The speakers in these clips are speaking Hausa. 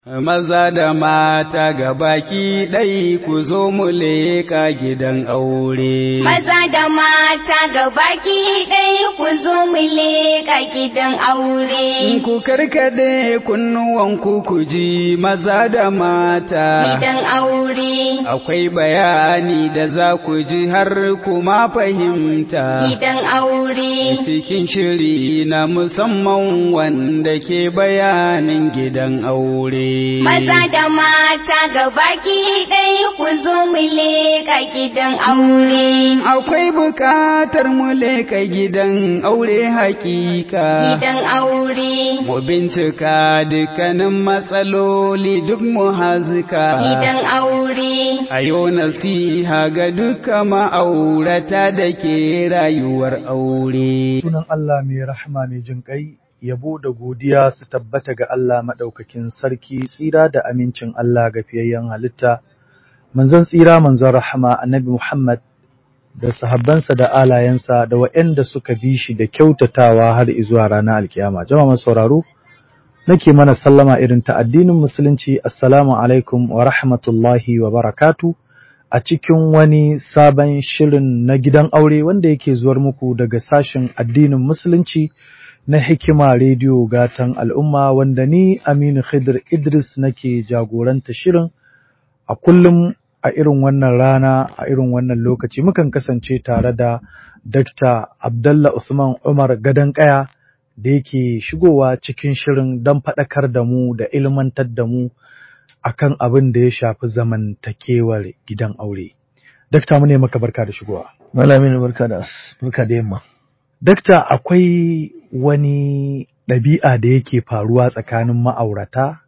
Maza da mata ga baki ɗai ku zo mu leƙa gidan aure. Maza da mata ga baki ɗai ku zo mu leƙa gidan aure. Ku karkade kunnuwanku ku ji maza da mata. Gidan aure. Akwai bayani da za ku ji har kuma fahimta. Gidan aure. Cikin shiri na musamman wanda ke bayanin gidan aure. Maza da mata ga baki ɗaya ku zo mu leƙa gidan aure. Akwai buƙatar mu leƙa gidan aure hakika. Gidan aure. Mu bincika dukkanin matsaloli duk mu hazika. Gidan aure. A yau nasiha ga duka ma'aurata da ke rayuwar aure. Sunan Allah mai rahama mai jin ƙai. yabo da godiya su tabbata ga Allah maɗaukakin sarki tsira da amincin Allah ga fiyayyen halitta, manzon tsira manzon rahama annabi Muhammad da sahabbansa da alayensa da waɗanda suka bi shi da kyautatawa har izuwa ranar alkiyama. Jama'a sauraro, nake mana sallama irin ta addinin musulunci assalamu alaikum wa rahmatullahi wa barakatu a cikin wani sabon shirin na gidan aure wanda yake zuwar muku daga sashen addinin musulunci na hikima rediyo gatan al'umma wanda ni Aminu Khidir Idris nake jagoranta shirin a kullum a irin wannan rana a irin wannan lokaci mukan kasance tare da Dr. Abdullah Usman Umar Kaya da yake shigowa cikin shirin don faɗakar da mu da ilmantar da mu akan abin da ya shafi zamantakewar gidan aure. Dakta mu ne maka barka da shigowa. Malamin barka da barka da yamma. Dakta akwai wani ɗabi'a da yake faruwa tsakanin ma'aurata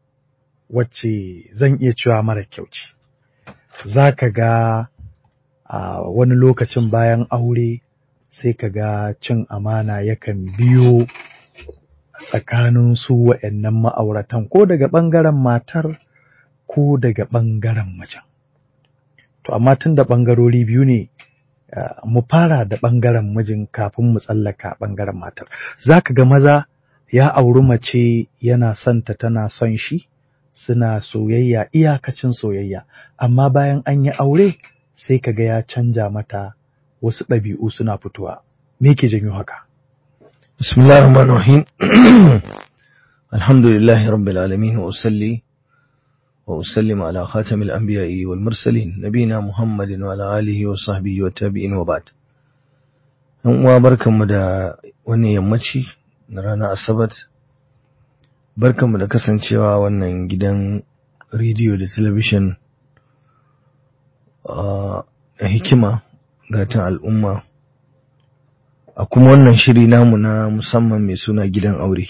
wacce zan iya cewa mara kyau ce. Za ka ga a wani lokacin bayan aure sai ka ga cin amana yakan biyo tsakanin su wa'yannan ma'auratan ko daga ɓangaren matar ko daga ɓangaren macen. To amma tun da ɓangarori biyu ne Uh, mu fara da ɓangaren mijin kafin mu tsallaka ɓangaren matar. Za ka ga maza ya auri mace yana son ta tana son shi, suna soyayya iyakacin soyayya, amma bayan an yi aure sai ka ga ya canja mata wasu ɗabi'u suna fitowa. Me ke janyo haka? Bismillahirrahmanirrahim. Alhamdulillahi rabbil alamin wa usalli وأسلم على خاتم الأنبياء والمرسلين نبينا محمد وعلى آله وصحبه والتابعين وبعد uwa barkanmu da wannan yammaci na ranar asabar barkanmu da kasancewa wannan gidan rediyo da talabishin na hikima gatan al'umma a kuma wannan shiri namu na musamman mai suna gidan aure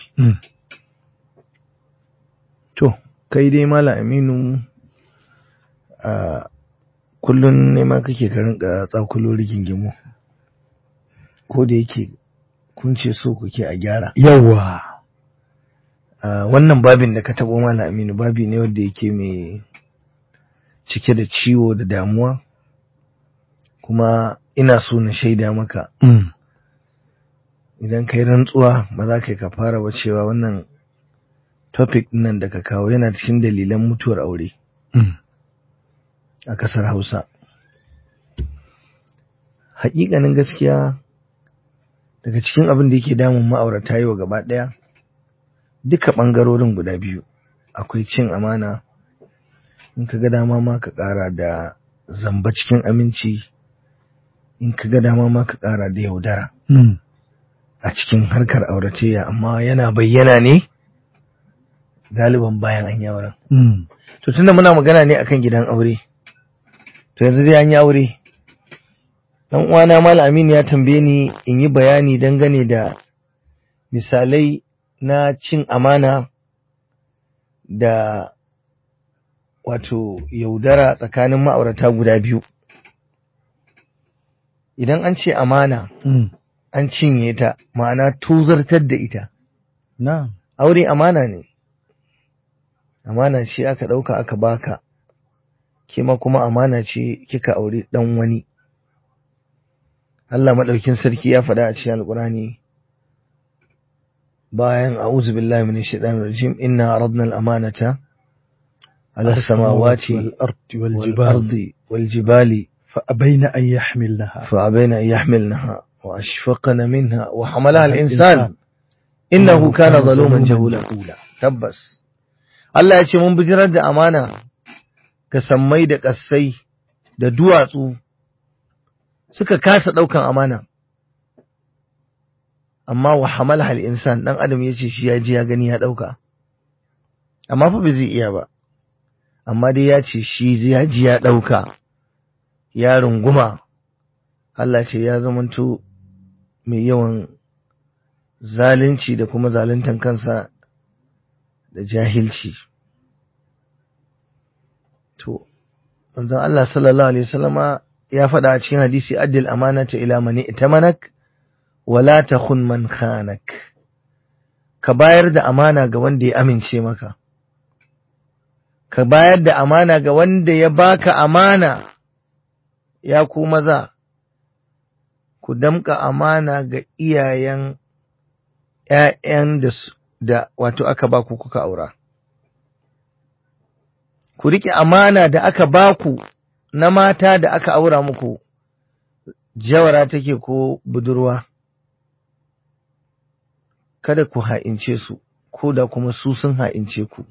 to kai dai Malam Aminu a kullun nema kake ka rinka tsakulo rigingimu ko da yake kun ce so kuke a gyara Yawwa. wannan babin da ka taɓo Malam Aminu babi ne wanda yake mai cike da ciwo da damuwa kuma ina so na shaida maka idan kai rantsuwa ba za ka yi ka fara ba cewa wannan topic nan da ka kawo yana cikin dalilan mutuwar aure a ƙasar Hausa. Hakikanin gaskiya daga cikin abin da yake damun ma'aurata yau gaba ɗaya duka ɓangarorin guda biyu akwai cin amana in ka ga dama ma ka ƙara da zamba cikin aminci in ka ga dama ma ka ƙara da yaudara a cikin harkar auratayya amma yana bayyana ne galiban bayan an yi auren. To tunda muna magana ne akan gidan aure, to yanzu dai an yi aure. Dan uwana Malam Aminu ya tambaye ni in yi bayani dangane da misalai na cin amana da wato yaudara tsakanin ma'aurata guda biyu. Idan an ce amana, an cinye ta, ma'ana tuzartar da ita. Na. Aure amana ne. amana ce aka ɗauka aka baka kima kuma amana ce kika aure ɗan wani Allah maɗaukin sarki ya faɗa a cikin alƙurani bayan a'udhu billahi minash shaitanir rajim inna aradna al-amanata على السماوات والأرض والجبال والأرض والجبال فأبين أن يحملنها فأبين أن يحملنها وأشفقن منها وحملها الإنسان إنه كان ظلوما جهولا tabbas Allah ya ce mun bijirar da amana ga sammai da ƙasai da duwatsu suka kasa ɗaukan amana amma wa hamala hal insan ɗan adam ya ce shi ya ji ya gani ya ɗauka amma fa bai zai iya ba amma dai ya ce shi ya ji ya ɗauka ya runguma Allah ce ya zamanto mai yawan zalunci da kuma zaluntan kansa da jahilci to manzon Allah sallallahu alaihi wasallama ya faɗa a cikin hadisi addil amanata ila man itamanak wala takhun man khanak ka bayar da amana ga wanda ya amince maka ka bayar da amana ga wanda ya baka amana ya ku maza ku damka amana ga iyayen ‘ya'yan da, da wato aka ba ku kuka aura. Ku riƙe amana da aka ba ku na mata da aka aura muku, jawara take ko budurwa, kada ku ha'ince su, ko da kuma su sun ha'ince ku.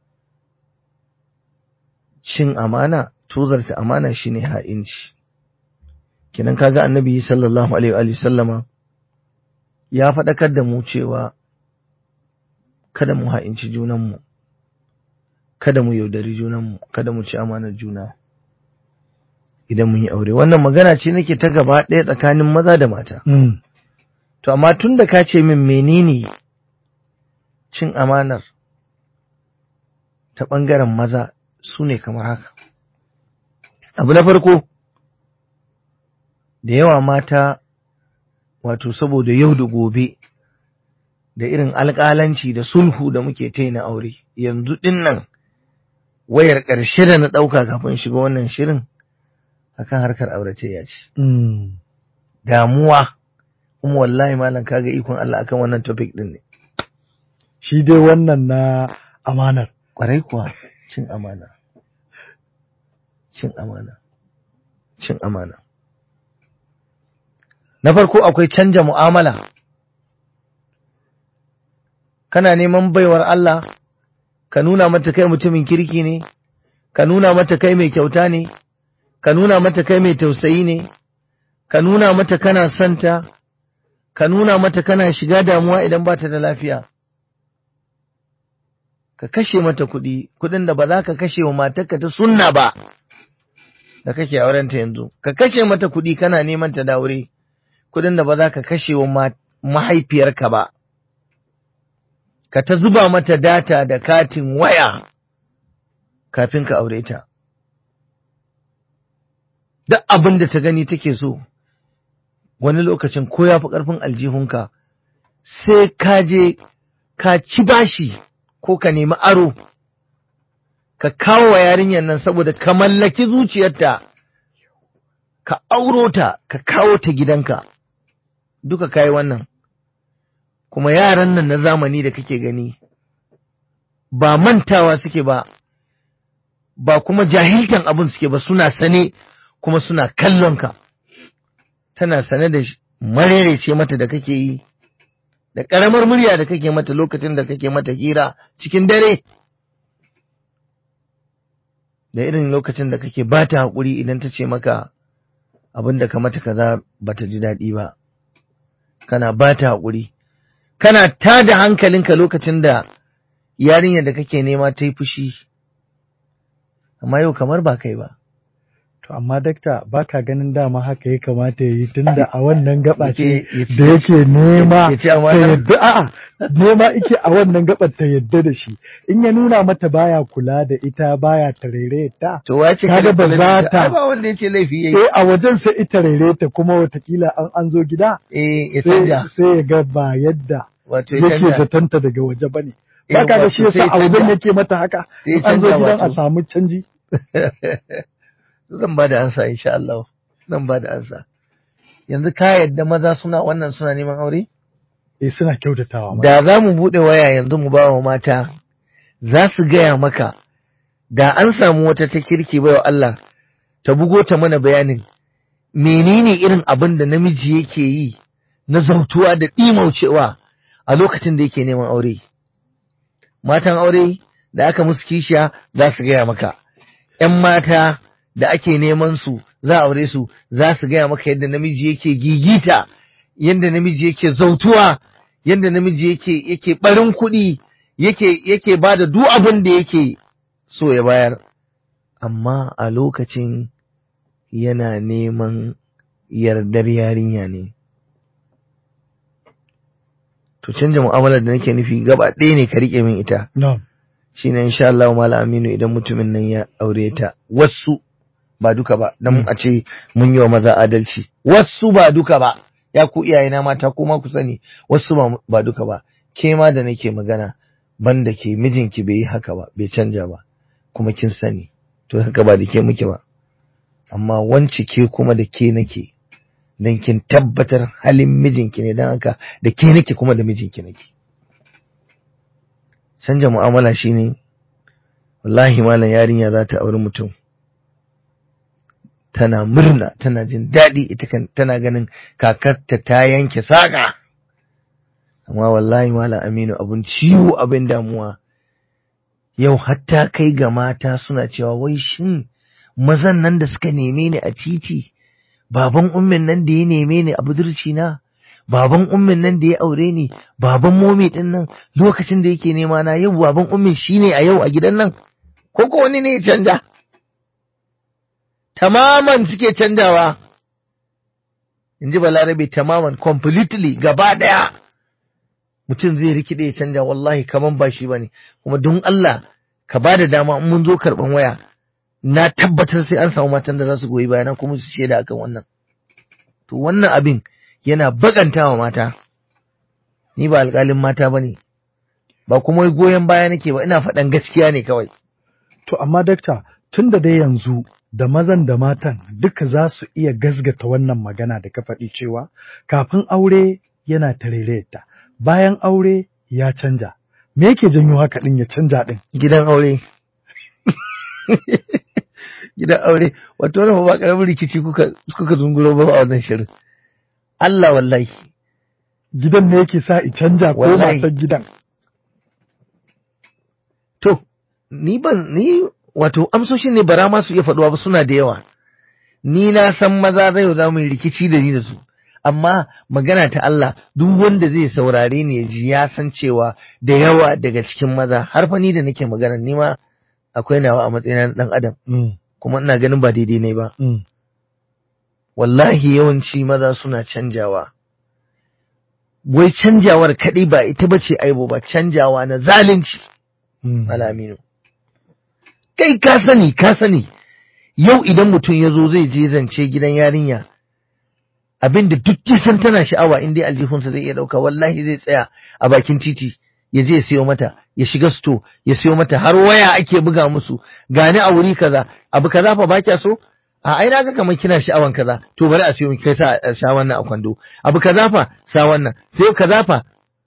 Cin amana, tozarta amana shine ha'inci. Kinan kaga annabi sallallahu Alaihi wa sallama. ya faɗakar da mu cewa kada mu ha'inci junanmu, kada mu yaudari junanmu, kada mu ci amanar juna idan mun yi aure. Wannan magana ce nake ta gaba ɗaya tsakanin maza da mata. To, amma tun da ka ce min menene cin amanar ta ɓangaren maza su ne kamar haka. Abu na farko, da yawa mata wato saboda yau da gobe da irin alƙalanci da sulhu da muke ta na aure yanzu ɗin nan wayar ƙarshe da na ɗauka kafin shiga wannan shirin akan harkar aurace ya ce damuwa kuma wallahi malam kaga ikon Allah akan wannan topic ɗin ne shi dai wannan na amanar ƙwarai kuwa cin amana cin amana cin amana Na farko akwai canja mu'amala, kana neman baiwar Allah, ka nuna mata kai mutumin kirki ne, ka nuna mata kai mai kyauta ne, ka nuna mata kai mai tausayi ne, ka nuna mata kana santa, ka nuna mata kana shiga damuwa idan ba ta da lafiya. Ka kashe mata kuɗi, kuɗin da ba za ka kashe wa matarka ta sunna ba, da kake aurenta yanzu, ka kashe mata kuɗi kana neman ta da aure. kudin da ba za ka kashe wa mahaifiyarka ba, ka ta zuba mata data da katin waya kafin ka aure ta. Duk abin da ta gani take so, wani lokacin ko ya fi ƙarfin aljihunka, sai ka je ka ci bashi ko ka nemi aro, ka kawo wa yarinyar nan saboda ka mallaki zuciyarta, ka auro ta, ka kawo ta gidanka. duka kayi wannan kuma yaran nan na zamani da kake gani ba mantawa suke ba ba kuma jahiltan abin suke ba suna sane kuma suna kallon ka tana sane da marerece mata da kake yi da ƙaramar murya da kake mata lokacin da kake mata hira cikin dare da irin lokacin da kake ba ta haƙuri idan ta ce maka abin da ka mata kaza ba ta ji daɗi ba kana ba ta haƙuri, kana ta da hankalinka lokacin da yarinyar da kake nema ta yi fushi, amma yau kamar ba kai ba. To, amma dakta ba ka ganin dama haka ya kamata ya yi tun da a wannan gaba ce da yake nema ta yadda a'a nema ike a wannan gabar ta yadda da shi in ya nuna mata baya kula da ita baya tarere ta to wace kaga ba za ta ba wanda yake laifi yayi eh a wajen sai ita rere ta kuma watakila an an zo gida eh ya sai canja sai ya ga ba yadda wato ya yake canja zatanta daga waje bane Eh, ba ka ga wato shi yasa sai a wajen canja. yake mata haka Sai in an zo canja gidan a wato. samu canji zan ba da ansa insha Allah zan ba da ansa yanzu ka yadda maza suna wannan suna neman aure eh suna kyautatawa ma da za mu buɗe waya yanzu mu ba wa mata za su gaya maka da an samu wata ta kirki baiwa Allah ta bugo ta mana bayanin menene irin abin da namiji yake yi na zautuwa da ɗimaucewa a lokacin da yake neman aure matan aure da aka musu kishiya za su gaya maka ‘yan mata da ake neman su za a aure su za su gaya maka yadda namiji yake gigita yadda namiji yake zautuwa yadda namiji yake yake barin kuɗi yake yake ba da duk abin da yake so ya bayar amma a lokacin yana neman yardar yarinya ne to canja mu'amalar da nake nufi gaba ɗaya ne ka riƙe min ita na'am shine insha Allah mala aminu idan mutumin nan ya aure ta wasu ba duka ba dan a ce mun yi wa maza adalci wasu ba duka ba ya ku iyayena mata kuma ku sani wasu ba, ba duka ba ke ma da nake magana banda ke mijinki bai yi haka ba bai canja ba kuma kin sani to haka ba da ke muke ba amma wance ke kuma da ke nake dan kin tabbatar halin mijinki ne dan haka da ke nake kuma da mijinki nake canja mu'amala shine wallahi malam yarinya za ta auri mutum tana murna tana jin daɗi ita kan tana ganin kakarta ta yanke saƙa amma wallahi malam aminu abun ciwo abin damuwa yau hatta kai ga mata suna cewa wai shin mazan nan da suka neme ni a titi baban ummin nan da ya neme ni a budurci na baban ummin nan da ya aure ni baban momi din nan lokacin da yake nema na yau baban ummin shine a yau a gidan nan ko ko wani ne ya canja tamaman suke canjawa in ji balarabe tamaman completely gaba daya mutum zai rikide ya canja wallahi kaman ba shi bane kuma don Allah ka ba da dama in mun zo karban waya na tabbatar sai an samu matan da za su goyi bayana kuma su shaida akan wannan to wannan abin yana bakantawa mata ni ba alƙalin mata bane ba kuma goyon baya nake ba ina faɗan gaskiya ne kawai To amma dakta tun da dai yanzu da mazan da matan duka za su iya gazgata wannan magana da ka faɗi cewa kafin aure yana tarereta bayan aure ya canja. Me yake janyo haka ɗin ya canja ɗin? gidan aure gidan aure wato wannan ba karamin rikici kuka kuka zunguro ba a wannan shirin Allah wallahi Gidan ne yake sa i canja ko Wallahi. matar gidan? to ni ban ni wato amsoshin ne bara ma su iya faɗuwa ba suna da yawa ni na san maza zai za mu yi rikici da ni da su amma magana ta Allah duk wanda zai saurare ni ya ji ya san cewa da yawa daga cikin maza har fa ni da nake magana ni ma akwai nawa a matsayin na dan adam Mm, kuma ina ganin ba daidai ne ba mm, wallahi yawanci maza suna canjawa wai canjawar kaɗai ba ita ba ce aibo ba canjawa na zalunci mm. Malaminu. Kai ka sani, ka sani, yau idan mutum ya zo zai je zance gidan yarinya, abinda duk ya san tana sha'awa in dai aljihunsa zai iya ɗauka, wallahi zai tsaya a bakin titi, ya je ya siyo mata, ya shiga sto, ya siyo mata, har waya ake buga musu, gani a wuri kaza, abu kaza fa ba kya so? A ai na ga kamar kina sha'awan kaza, to bari a siyo miki kai sa sha wannan a kwando. Abu kaza fa sa wannan, sai kaza fa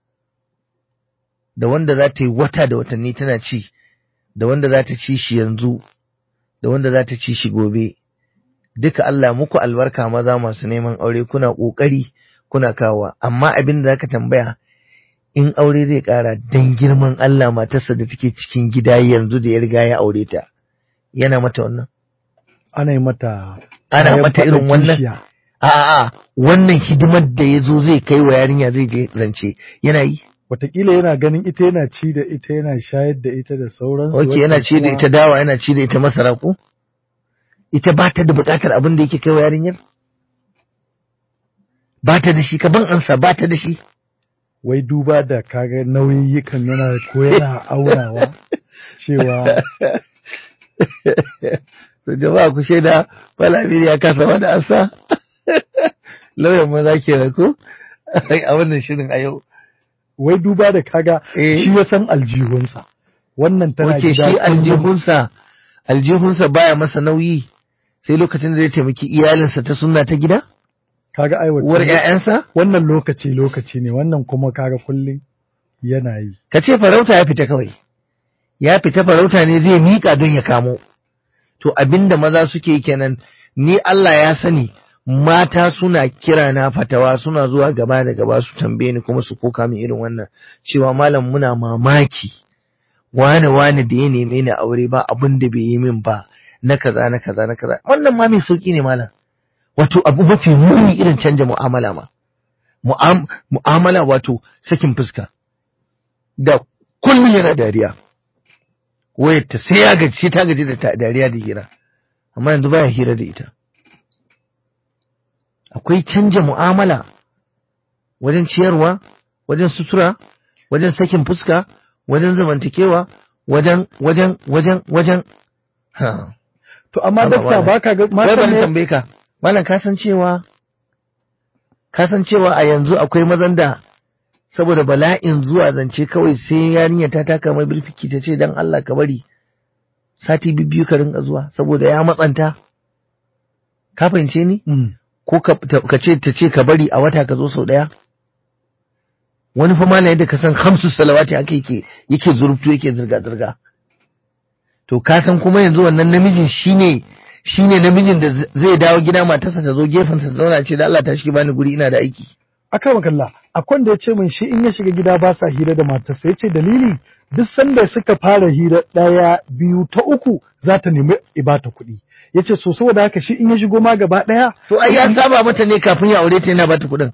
da wanda za ta yi wata da watanni tana ci, da wanda za ta ci shi yanzu, da wanda za ta ci shi gobe. Duka Allah muku albarka maza masu neman aure kuna ƙoƙari kuna kawowa, amma abin da za ka tambaya in aure zai ƙara don girman Allah matarsa da take cikin gida yanzu da ya riga ya aure ta, yana mata wannan. Ana yi mata Ana kayan mata irin faɗa wannan? kishiya. A'a, wannan hidimar da ya zo zai kai wa yarinya zai je zance, yana yi. Wataƙila yana ganin ita yana ci da ita yana shayar da ita da sauransu. Ok, yana wacce ci da kuma- ita dawa, yana ci da ita masara ko? Ita ba ta da buƙatar abin da yake kai wa yarinyar? Ba ta da shi, ka ban ansa ba ta da shi. Wai duba da kaga nauyikan yana ko yana aunawa cewa To jama'a ku shaida Malamiri ya kasa wani ansa. Lauyan maza ke ko? A wannan shirin a yau. wai duba da kaga Eh. shi ya san aljihunsa. Wannan tana Wace gida shi kullum. aljihunsa, aljihunsa baya masa nauyi sai lokacin da zai taimaki iyalinsa ta sunna ta gida? Kaga ai wacce- Uwar ‘ya'yansa? Wannan lokaci lokaci ne wannan kuma kaga kullum yana yi. Ka ce farauta ya fita kawai. ya fita farauta ne zai miƙa don ya kamo to abinda maza suke kenan ni Allah ya sani mata suna kira na fatawa suna zuwa gaba da gaba su tambaye ni kuma su koka min irin wannan cewa malam muna mamaki wane wane da ya neme ni aure ba abin da bai yi min ba na kaza na kaza na kaza wannan ma mai sauki ne malam wato abu mafi muni irin canja mu'amala ma mu'amala wato sakin fuska da kullum yana dariya wayar ta sai ya gaji ta gaji da dariya da hira amma yanzu baya hira da ita akwai canja mu'amala wajen ciyarwa wajen sutura wajen sakin fuska wajen zamantakewa wajen wajen wajen wajen ha To amma Haba, dakta malam. baka ga wai mata bari ne tambaye ka malam ka san cewa ka san cewa a yanzu akwai mazan da saboda bala'in zuwa zance kawai sai yarinya ta taka mai birfiki ta ce dan Allah ka bari sati biyu ka rinka zuwa saboda ya matsanta ka fahimce ni Mm. ko ka ta- ka ce ta ce ka bari a wata ka zo sau daya wani fa malam yadda ka san hamsu salawati aka yake yake zurftu yake zirga zirga to ka san kuma yanzu wannan namijin shine shine namijin da z- zai dawo gida matarsa ta zo gefen ta zauna ce da Allah ta shi bani guri ina da aiki aka makalla akwai da ya ce min shi in ya shiga gida ba sa hira da matarsa ya ce dalili duk sanda suka fara hira ɗaya biyu ta uku za ta nemi ibata kuɗi ya ce so saboda haka shi in ya shigo ma gaba ɗaya to ai ya saba mata ne kafin ya aure ta yana bata kuɗin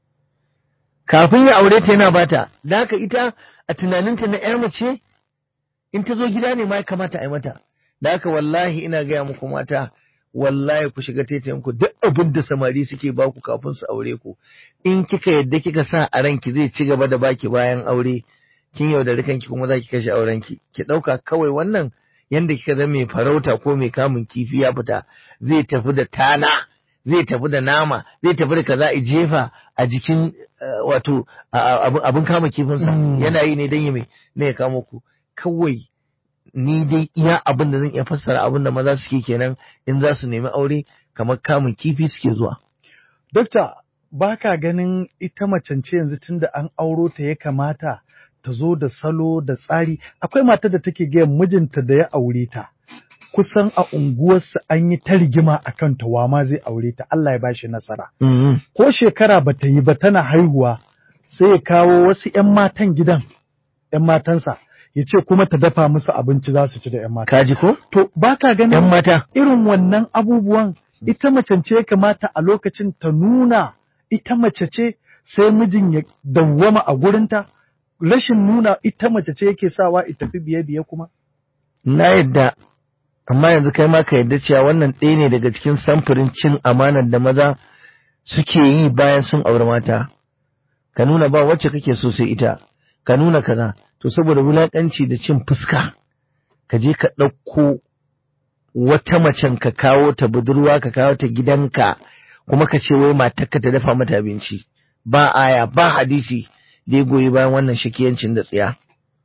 kafin ya aure ta yana bata da haka ita a tunaninta na ƴar mace in ta zo gida ne ma ya kamata a yi mata da haka wallahi ina gaya muku mata wallahi ku shiga taitayen ku duk abin da samari suke baku kafin su aure ku in kika yadda kika sa a ranki zai ci gaba da baki bayan aure kin yaudari kanki kuma za ki kashe aurenki ki ɗauka kawai wannan yanda kika zama mai farauta ko mai kamun kifi ya fita zai tafi da tana zai tafi da nama zai tafi da kaza a jefa a jikin eh, wato a- a- abin- abin kama kifinsa Mm. yana yi ne don ya mai ne ya kamo ku kawai ni dai iya abin da zan iya fassara abin da maza suke kenan in za su nemi aure kamar kamun kifi suke zuwa Dokta, ba ka ganin ita macen ce yanzu tun da an auro ta ya kamata ta zo da salo da tsari. Akwai matar da take gaya mijinta da ya aure ta. Kusan a unguwarsa an yi ta rigima a kan ta wa ma zai aure ta, Allah ya bashi nasara. Mhm. Ko shekara ba ta yi ba tana haihuwa, sai ya kawo wasu ‘yan matan gidan, ‘yan matansa, ya ce kuma ta dafa musu abinci za su ci da ‘yan mata. kaji ko To, ba ka ganin yan mata irin wannan abubuwan ita mace ce ya kamata a lokacin ta nuna ita mace ce sai mijin ya dawwama a gurinta rashin nuna ita mace ce yake sawa ita tafi biye biye kuma na yadda amma yanzu kai ma ka yadda cewa wannan ɗaya ne daga cikin samfurin cin amanar da maza suke yi bayan sun auri mata ka nuna ba wacce kake so sai ita ka nuna kaza to saboda wulaƙanci da cin fuska ka je ka ɗauko wata macen ka kawo ta budurwa ka kawo ta gidanka kuma ka ce wai matarka ta dafa mata abinci ba aya ba hadisi da ya goyi bayan wannan shakiyancin da tsiya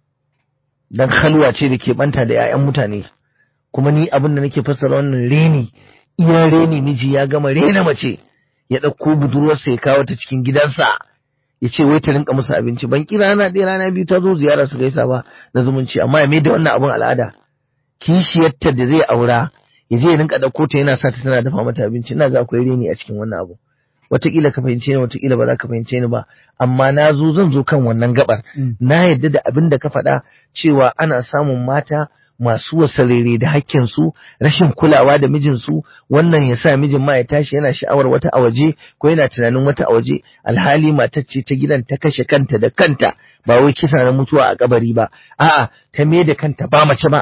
dan halwa ce da ke banta da 'ya'yan mutane kuma ni abin da nake fassara wannan reni iya reni miji ya gama rena mace ya ɗauko budurwarsa ya kawo ta cikin gidansa ya ce wai ta rinka musu abinci ban kira rana ɗaya rana biyu ta zo ziyara su gaisa ba na zumunci amma ya mai da wannan abin al'ada kishiyarta da zai aura ya je ya rinka ɗauko ta yana sa ta tana dafa mata abinci ina ga akwai reni a cikin wannan abu wataƙila ka fahimce ni wataƙila ba za ka fahimce ni ba amma na zo zan zo kan wannan gabar na yadda da abin da ka faɗa cewa ana samun mata masu wasarere da hakkinsu rashin kulawa da mijinsu wannan ya sa mijin ma ya tashi yana sha'awar wata a waje ko yana tunanin wata a waje alhali matar ce ta gidan ta kashe kanta da kanta ba wai kisa na mutuwa a kabari ba a'a ta me da kanta ba mace ba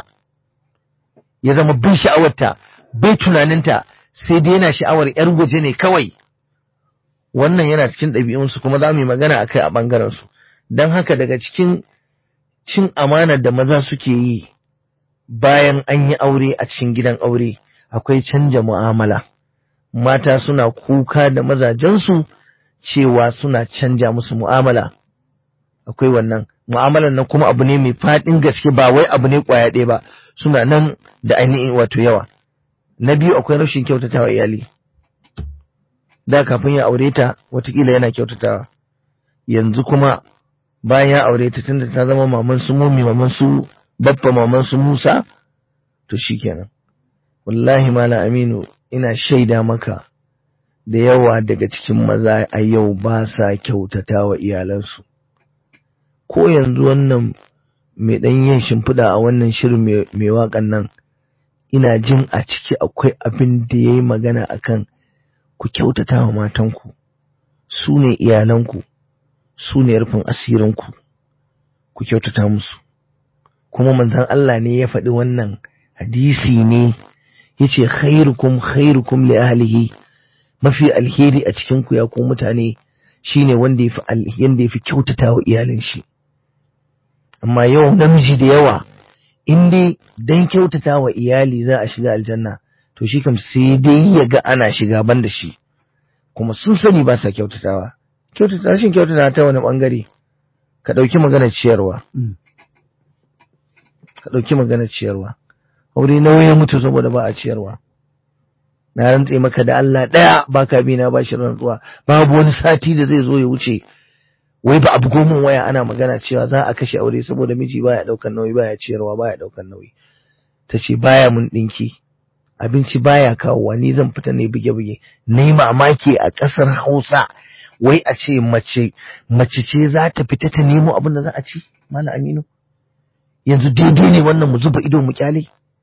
ya zama bin sha'awarta bai tunaninta sai dai yana sha'awar yar waje ne kawai wannan yana cikin ɗabi'unsu kuma za mu yi magana a kai a ɓangarensu don haka daga cikin cin amanar da maza suke yi bayan an yi aure a cikin gidan aure akwai canja mu'amala mata suna kuka da mazajensu cewa suna canja musu mu'amala akwai wannan mu'amalan nan kuma abu ne mai faɗin gaske ba wai abu ne ƙwaya ɗaya ba suna nan da ainihin wato yawa na biyu akwai rashin kyautatawa iyali da kafin ya aure ta watakila yana kyautatawa yanzu kuma bayan ya aure ta tunda ta zama maman su mummi maman su baffa maman su Musa to shikenan wallahi malam Aminu ina shaida maka da yawa daga cikin maza a yau ba sa kyautata wa iyalansu ko yanzu wannan mai ɗan yin shimfiɗa a wannan shirin mai waƙan nan ina jin a ciki akwai abin da ya yi magana akan ku kyautata wa matanku su ne iyalanku su ne rufin asirinku ku kyautata musu kuma manzon Allah ne ya faɗi wannan hadisi ne yace khairukum khairukum li ahlihi mafi alheri a cikin ku ya ku mutane shine wanda yafi yanda yafi kyautata wa iyalin shi amma yau namiji da yawa in dai dan kyautata wa iyali za a shiga aljanna to shi kam sai dai ya ga ana shiga ban da shi kuma sun sani ba sa kyautatawa kyautata rashin kyautata ta wani bangare ka ɗauki maganar ciyarwa ka ɗauki maganar ciyarwa aure nawa ya mutu saboda ba a ciyarwa na rantse maka da Allah ɗaya baka bi na bashi rantsuwa babu wani sati da zai zo ya wuce wai ba abu gomin waya ana magana cewa za a kashe aure saboda miji baya ɗaukan nauyi baya ciyarwa baya ɗaukan nauyi ta ce baya mun ɗinki abinci baya kawowa ni zan fita ne buge-buge na yi mamaki a ƙasar hausa wai a ce mace mace ce za ta fita ta nemo abin da za a ci mana aminu yanzu daidai ne wannan mu zuba ido mu kyale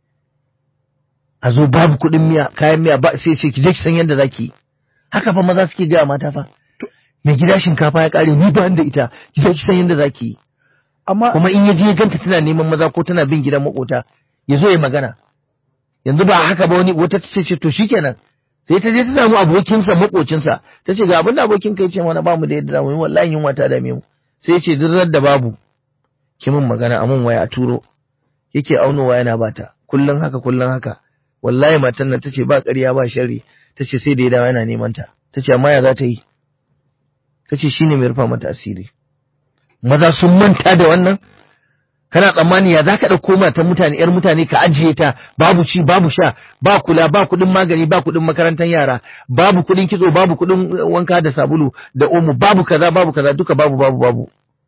a zo babu kuɗin miya kayan miya ba sai ce ki je ki san yadda zaki haka fa maza suke gaya mata fa mai gida shinkafa ya kare ni ba da ita ki je ki san yadda zaki amma kuma in ya je ya ganta tana neman maza ko tana bin gidan makota ya zo ya magana yanzu ba haka ba wani wata ta ce to shikenan sai ta je ta samu abokinsa makocinsa ta ce ga abin da abokin kai ce mana ba mu da yadda zamu yi wallahi yunwa ta dame mu sai ya ce duk da babu ki min magana a mun waya a turo yake aunowa yana bata kullun haka kullun haka wallahi matan nan tace ba ƙarya ba sharri tace sai da ya dawo yana neman ta tace amma ya za ta yi tace shine mai rufa mata asiri maza sun manta da wannan kana tsammani ya zaka dauko matan mutane yar mutane ka ajiye ta babu ci babu sha ba kula ba kudin magani ba kudin makarantar yara babu kudin kitso babu kudin wanka da sabulu da omo babu kaza babu kaza duka babu babu babu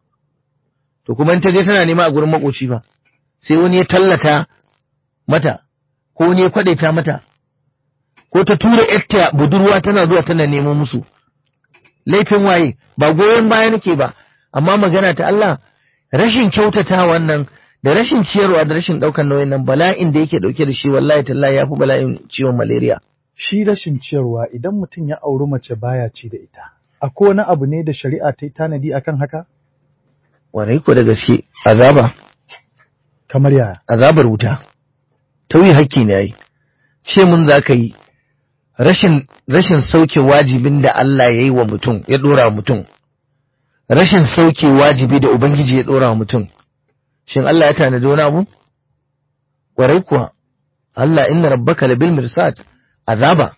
to kuma in ta je tana nema a gurin makoci ba sai wani ya tallata mata ko wani ya kwadaita mata ko ta tura yarta budurwa tana zuwa tana neman musu laifin waye ba goyon baya nake ba amma magana ta Allah rashin kyautata wannan da rashin ciyarwa da rashin daukan nauyin nan bala'in da yake dauke da shi wallahi tallahi yafi bala'in ciwon malaria shi rashin ciyarwa idan mutum ya auri mace baya ci da ita akwai wani abu ne da shari'a ta yi tanadi akan haka warai ko da gaske azaba kamar yaya azabar wuta tauyi hakki ne yayi ce mun za ka yi rashin rashin sauke wajibin da Allah ya yi wa mutum ya dora mutum rashin sauke wajibi da ubangiji ya dora mutum shin Allah ya tanadi wani abu kwarai kuwa Allah inna rabbaka labil mirsad azaba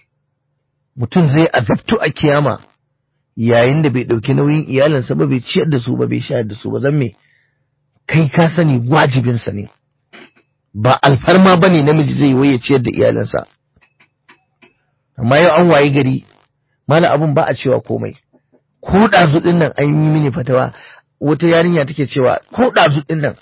mutum zai azabtu a kiyama yayin da bai ɗauki nauyin iyalinsa ba bai ciyar da su ba bai shayar da su ba zan me kai ka sani wajibinsa ne ba alfarma ba ne namiji zai waye ciyar da iyalinsa amma yau an waye gari mala abun ba a cewa komai ko ɗazu ɗin nan an yi mini fatawa wata yarinya take cewa ko ɗazu ɗin nan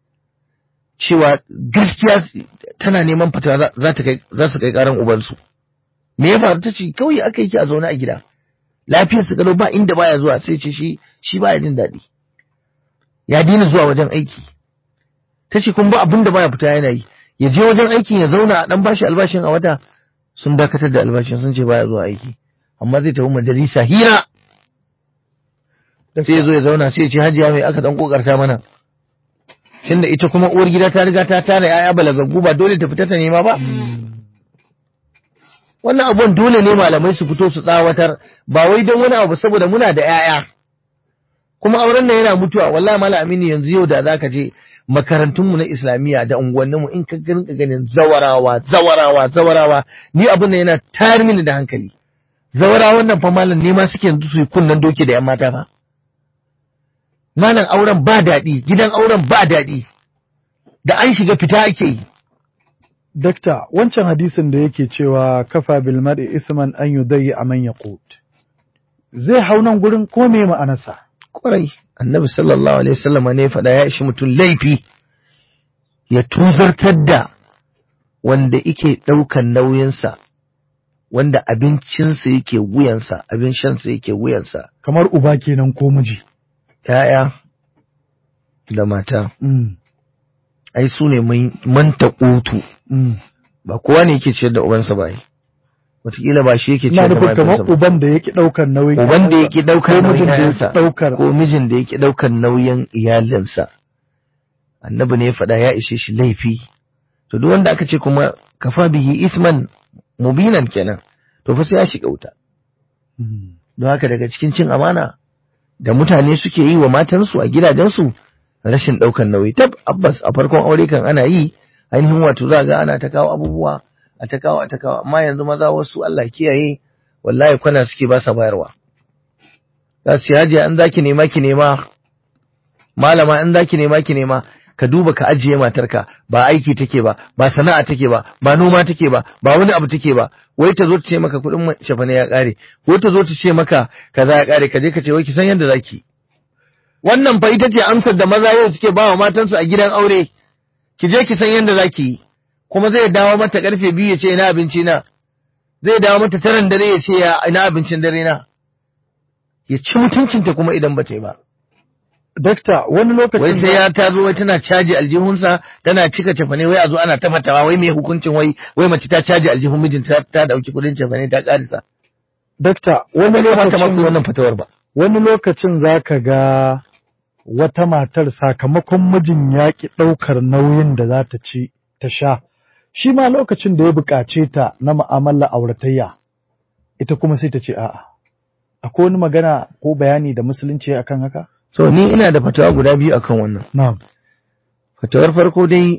cewa gaskiya tana neman fatawa za ta kai za su kai ƙaran ubansu me ya faru ta ce kawai aka yi ki a zaune a gida lafiyar su galo ba inda baya zuwa sai ce shi shi baya jin daɗi ya daina zuwa wajen aiki ta ce kuma ba abin da baya fita yana yi ya je wajen aikin ya zauna a dan bashi albashin a wata sun dakatar da albashin sun ce baya zuwa aiki amma zai tafi majalisa hira sai ya zo ya zauna sai ya ce hajiya mai aka dan kokarta mana tunda ita kuma uwar gida ta riga ta tara yaya balagaggu ba dole ta fita ta nema ba wannan abun dole ne malamai su fito su tsawatar ba wai don wani abu saboda muna da 'ya'ya kuma auren nan yana mutuwa wallahi malam aminu yanzu yau da zaka je makarantunmu na islamiyya da unguwanninmu in ka rinka ganin zawarawa zawarawa zawarawa ni abin nan yana tayar mini da hankali zawarawan nan fa malam ne ma suke yanzu su yi kunnan doki da yan mata fa malam auren ba daɗi gidan auren ba daɗi da an shiga fita ake yi Dakta, wancan hadisin da yake cewa kafa bil mar'i isman an yudayyi a man yaqut. Zai hau nan gurin ko me ma'anarsa? kwarai annabi sallallahu alaihi wasallama ne faɗa ya ishi mutum laifi ya tuzartar da wanda yake ɗaukan nauyinsa wanda abincinsa yake wuyansa abin shansa yake wuyansa kamar uba kenan ko miji ‘ya'ya da mata Mm, ai su ne manta ƙutu mm. ba kowa ne yake ciyar da ubansa ba ai. wataƙila ba shi yake ina ciyar da nufin kamar mahaifinsa ba uban da yake ɗaukar nauyin uban da ƴaƴansa, yake ɗaukar ko nauyin mijin da yake ƴaƴansa ɗaukar ko mijin da yake ɗaukar nauyin iyalinsa annabi ne ya faɗa ya ishe shi laifi to duk wanda aka ce kuma kafa bihi isman mubinan kenan to fa sai ya shiga wuta Mm, don haka daga cikin cin amana da mutane suke yi wa matansu a gidajensu rashin ɗaukar nauyi tab abbas a farkon aure kan ana yi ainihin wato za ga ana ta kawo abubuwa a ta kawo a ta kawo amma yanzu maza wasu Allah kiyaye wallahi kwana suke ba sa bayarwa za su ce hajiya in zaki nema ki nema malama in zaki nema ki nema ka duba ka ajiye matarka ba aiki take ba ba sana'a take ba ba noma take ba ba wani abu take ba wai ta zo ta ce maka kuɗin shafane ya ƙare ko ta zo ta ce maka kaza ya ƙare ka je ka ce wai ki san yadda zaki wannan fa ita ce amsar da maza yau suke ba wa matansu a gidan aure ki je ki san yadda zaki yi kuma zai dawo mata karfe biyu ya ce ina abinci na zai dawo mata taran dare ya ce ya ina abincin dare na ya ci mutuncinta kuma idan ba ta yi ba dakta wani wai lokacin sai ya ta zo wai tana caji aljihunsa tana cika cefane wai a zo ana tafatawa wai mai hukuncin wai wai mace ta caji aljihun mijinta ta dauki kudin cefane ta karisa dakta wani wani mata ma ku lokacin wannan fatawar ba wani lokacin zaka ga wata matar sakamakon mijin ya ki ɗaukar nauyin da za ta ci ta sha shi ma lokacin da ya buƙace ta na mu'amala auratayya ita kuma sai ta ce a'a akwai wani magana ko bayani da musulunci ya akan haka so ni ina da fatawa guda biyu akan wannan na'am fatawar farko dai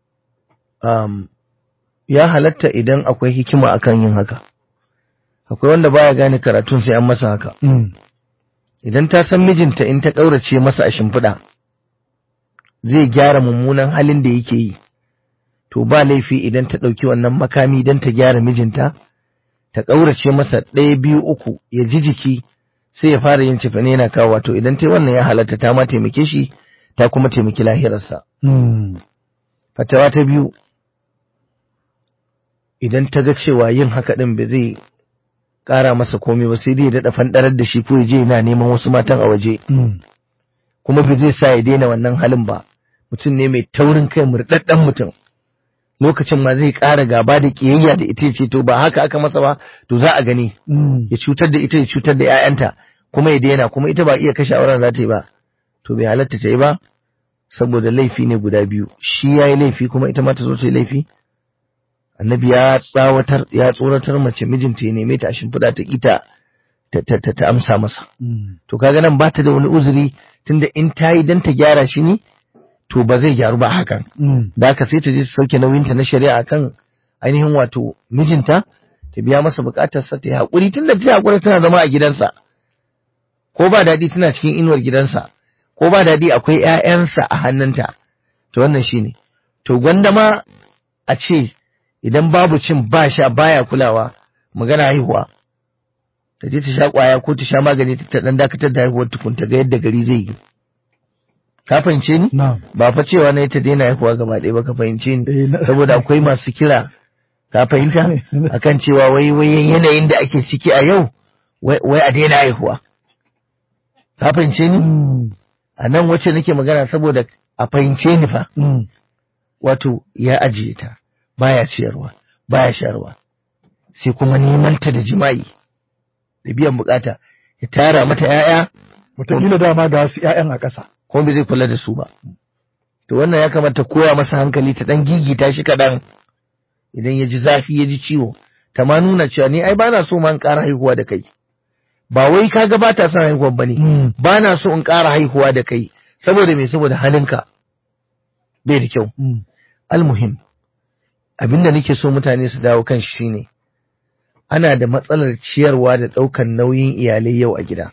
um, ya halatta idan akwai hikima akan yin haka akwai wanda baya gane karatun sai an masa haka mm. idan ta san mijinta in ta ƙaurace masa a shimfiɗa zai gyara mummunan halin da yake yi to ba laifi idan ta ɗauki wannan makami don ta gyara mijinta ta ƙaurace masa ɗaya biyu uku ya ji jiki sai ya fara yin cefane yana kawo wato idan ta yi wannan ya halatta ta ma taimake shi ta kuma taimaki lahirarsa Mm. fatawa ta biyu idan ta ga cewa yin haka ɗin ba zai ƙara masa komai ba sai dai ya daɗa fanɗarar da shi ko ya je yana neman wasu matan a waje Mm. kuma ba zai sa ya daina wannan halin ba mutum ne mai taurin kai murɗaɗɗen mutum lokacin ma zai ƙara gaba da ƙiyayya da ita ya ce to ba haka aka masa ba to za a gani Mm. ya cutar da ita ya cutar da 'ya'yanta kuma ya daina kuma ita ba iya kashe auren za ta yi ba to bai halatta ta yi ba saboda laifi ne guda biyu shi ya yi laifi kuma ita ma ta zo ta yi laifi annabi ya tsawatar ya tsoratar mace mijinta ya neme ta a shimfiɗa ta ita ta, ta, ta, ta amsa masa Mm. to kaga nan ba ta da wani uzuri tunda in ta yi dan ta gyara shi ne to ba zai gyaru ba hakan Mm. da haka sai ta je ta sauke nauyinta na shari'a kan ainihin wato mijinta ta biya masa bukatarsa ta yi haƙuri tun da ta yi haƙuri tana zama a gidansa ko ba daɗi tana cikin inuwar gidansa ko ba daɗi akwai ‘ya'yansa a hannunta to wannan shi ne to gwanda ma a ce idan babu cin ba sha baya kulawa magana haihuwa ta je ta sha ƙwaya ko ta sha magani ta ɗan dakatar da haihuwar tukun ta ga yadda gari zai yi ka fahimce ni Na'am. ba fa cewa na ta daina haihuwa gaba ɗaya ba ka fahimce ni Eh, na- saboda akwai masu kira ka fahimta akan cewa wai wai yanayin da ake ciki a yau wai wai a daina haihuwa ka fahimce ni Mm. a nan wacce nake magana saboda a fahimce ni fa Mm. wato ya ajiye ta baya ciyarwa baya sharwa sai kuma neman ta da jima'i da biyan bukata ya tara mata 'ya'ya Wataƙila dama ga wasu ‘ya'yan a ƙasa. kuma bai zai kula da su ba. To wannan ya kamata koya masa hankali ta ɗan gigita shi kaɗan idan ya ji zafi ya ji ciwo. Ta ma nuna cewa ni ai bana so ma in ƙara haihuwa da kai. Ba wai ka ga ba ta son haihuwa ba ne. Mm. Ba na so in ƙara haihuwa da kai. Saboda me saboda halinka bai da kyau. Mm. Almuhim abinda nake so mutane su dawo kan shi shine ana da matsalar ciyarwa da ɗaukan nauyin iyalai yau a gida.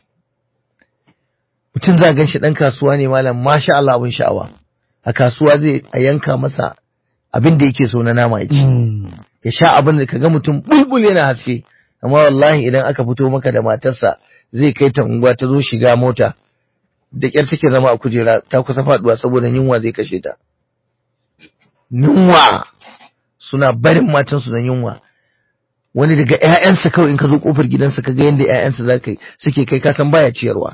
mutum za gan shi ɗan kasuwa ne malam masha Allah abin sha'awa a kasuwa zai a yanka masa abin da yake so na nama ya ci Mm. ya sha abin da kaga mutum bulbul yana haske amma wallahi idan aka fito maka da matarsa zai kai ta unguwa ta zo shiga mota da ƙyar take zama a kujera ta kusa faduwa saboda yunwa zai kashe ta yunwa suna barin matansu don yunwa wani daga ‘ya'yansa kawai in ka zo ƙofar gidansa ka ga yadda ‘ya'yansa za ka suke kai kasan baya ciyarwa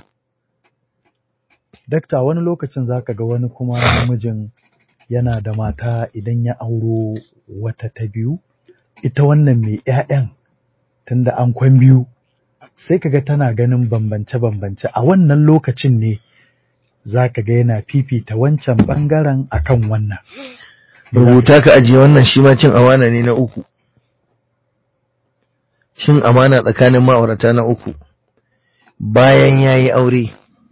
Dakta wani lokacin za ka ga wani kuma namijin yana da mata idan ya auro wata ta biyu, ita wannan mai ‘ya'yan tunda an kwan biyu, sai ka ga tana ganin bambance-bambance a wannan lokacin ne za ka ga yana fifita wancan ɓangaren akan wannan. rubuta ka ajiye wannan shi ma cin amana ne na uku cin amana tsakanin ma'aurata na uku bayan ya yi aure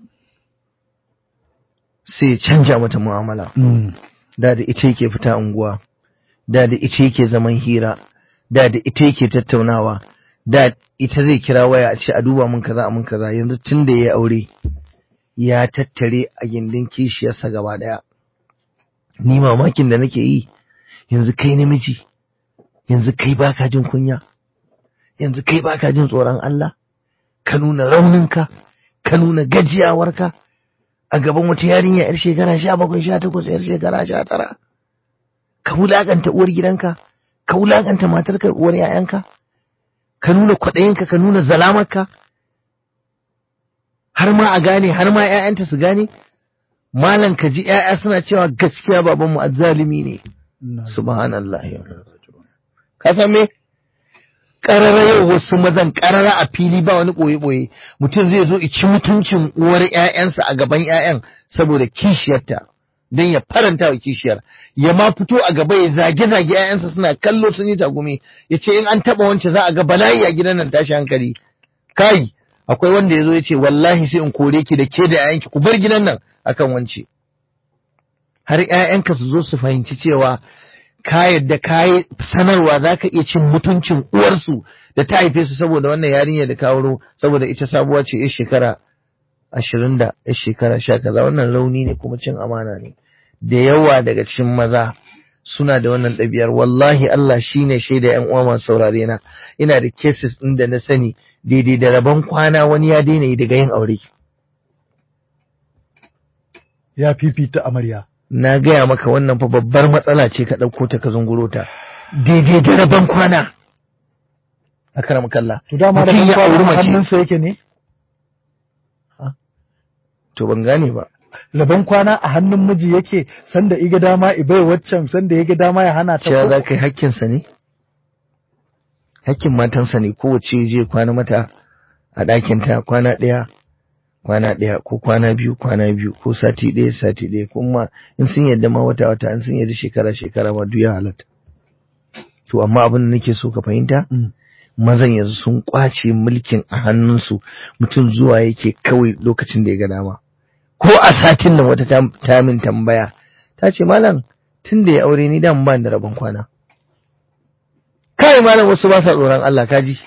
sai ya canja mata mu'amala da da ita yake fita unguwa da da ita yake zaman hira da da ita yake tattaunawa da ita zai kira waya a ce a duba mun kaza a mun kaza yanzu tun da ya yi aure ya tattare a gindin kishiyarsa gaba daya ni mamakin da nake yi yanzu kai namiji yanzu kai baka jin kunya yanzu kai baka jin tsoron Allah ka nuna rauninka ka nuna gajiyawarka a gaban wata yarinya yar shekara sha bakwai sha takwas yar shekara sha tara ka wulakanta uwar gidanka ka wulakanta matarka uwar yayanka ka nuna kwaɗayinka ka nuna zalamarka har ma a gane har ma 'ya'yanta su gane malam ka ji ‘ya'ya suna cewa gaskiya babanmu azzalimi ne, subhanallah Ka san me? Ƙarara yau wasu mazan ƙarara a fili ba wani ɓoye-ɓoye, mutum zai zo ici mutuncin uwar ‘ya'yansa a gaban ‘ya'yan saboda kishiyarta, don ya faranta wa kishiyar, ya ma fito a gaba ya zage-zage ‘ya'yansa suna kallo sun yi tagumi, ya ce in an taɓa wance za a ga bala'i a gidan nan tashi hankali. Kai, akwai wanda ya zo ya ce wallahi sai in kore ki da ke da ‘ya'yanki ku bar gidan nan akan wance har ‘ya'yanka su zo su fahimci cewa ka yadda ka yi sanarwa za ka iya cin mutuncin uwarsu da ta haife su saboda wannan yarinya da kawo saboda ita sabuwa ce ya shekara ashirin da ya shekara sha kaza wannan rauni ne kuma cin amana ne da yawa daga cikin maza suna da wannan ɗabi'ar wallahi Allah shine shaida ‘yan uwa masu saurare na ina da cases ɗin da na sani daidai da rabon kwana wani ya daina yi daga yin aure Ya fifita amarya. na gaya maka wannan fa babbar matsala ce ka ɗauko ta ka zunguro ta daidai da rabon kwana a karam kalla To dama da Mutum ya auri ban mace. hannunsa yake ne? to ban gane ba Rabon kwana a hannun miji yake sanda iga dama ibai waccan sanda ya ga dama ya hana ta cewa ko- za ka yi hakkinsa ne hakkin matansa ne kowace je kwana mata a ɗakinta kwana ɗaya kwana ɗaya ko kwana biyu kwana biyu ko sati ɗaya sati ɗaya kuma in sun yadda ma wata wata in sun yadda shekara shekara ma duk ya halatta to amma abin da nake so ka fahimta Mm. mazan yanzu sun kwace mulkin a hannunsu mutum zuwa yake kawai lokacin da ya ga dama ko a satin nan wata ta- ta min tambaya ta ce malam tun da ya aure ni dan ban da rabon kwana kai malam wasu ba sa tsoron Allah kaji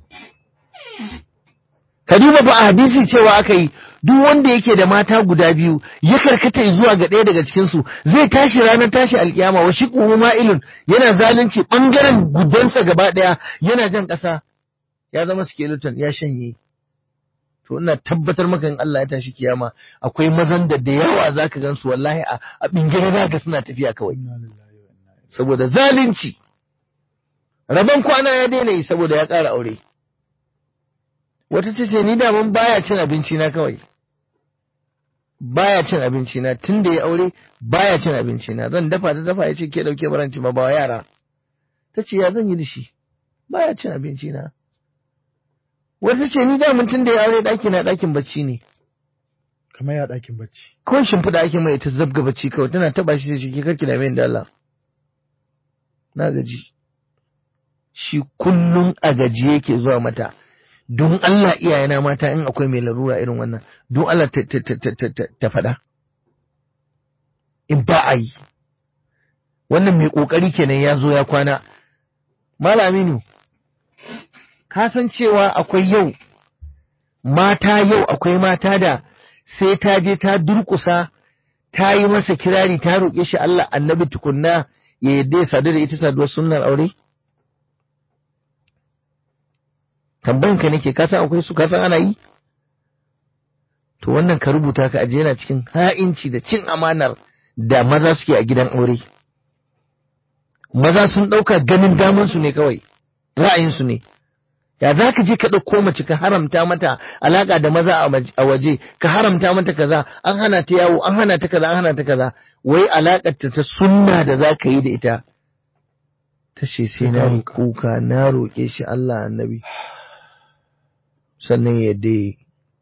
ka duba fa a hadisi cewa aka yi duk wanda yake da mata guda biyu ya karkata zuwa ga ɗaya daga cikin su zai tashi ranar tashi alkiyama wa shi ma'ilun yana zalunci bangaren gudansa gaba ɗaya yana jan ƙasa ya zama skeleton ya shanye to ina tabbatar maka in Allah ya tashi kiyama akwai mazan da da yawa zaka gansu wallahi a a bingire zaka suna tafiya kawai Inna lillahi wa inna ilaihi saboda zalunci rabon kwana ya daina yi saboda ya ƙara aure wata ce ce ni daman baya cin abinci na kawai baya cin abinci na tun da ya aure baya cin abinci na zan dafa ta dafa ya ce ke dauke baranci ma ba wa yara ta ce ya zan yi da shi baya cin abinci na wata ce ni daman tun da ya aure ɗaki na ɗakin bacci ne kamar ya ɗakin bacci. ko shimfiɗa ake mai ta zabga bacci kawai tana taba shi shi ke karki da mai da Allah na gaji shi kullum a gaji yake zuwa mata don Allah iyayena mata in akwai mai larura irin wannan don Allah ta, ta, ta, ta, ta, ta, ta faɗa in ba a yi wannan mai ƙoƙari kenan ya zo ya kwana Malaminu ka san cewa akwai yau mata yau akwai mata da sai ta je ta durƙusa ta yi masa kirari ta roƙe shi Allah annabi tukunna ya yadda ya sadu da ita saduwar sunnar aure? Tambayin ka nake ka san akwai su ka san ana yi? To wannan ka rubuta ka aje yana cikin ha'inci da cin amanar da maza suke a gidan aure. maza sun ɗauka ganin damansu ne kawai ra'ayinsu ne ya za ka je ka ɗauko mace ka haramta mata alaƙa da maza a waje ka haramta mata kaza an hana ta yawo an hana ta kaza an hana ta kaza wai alaƙar ta ta sunna da za ka yi da ita ta ce sai na yi kuka na roƙe shi Allah annabi sannan ya dai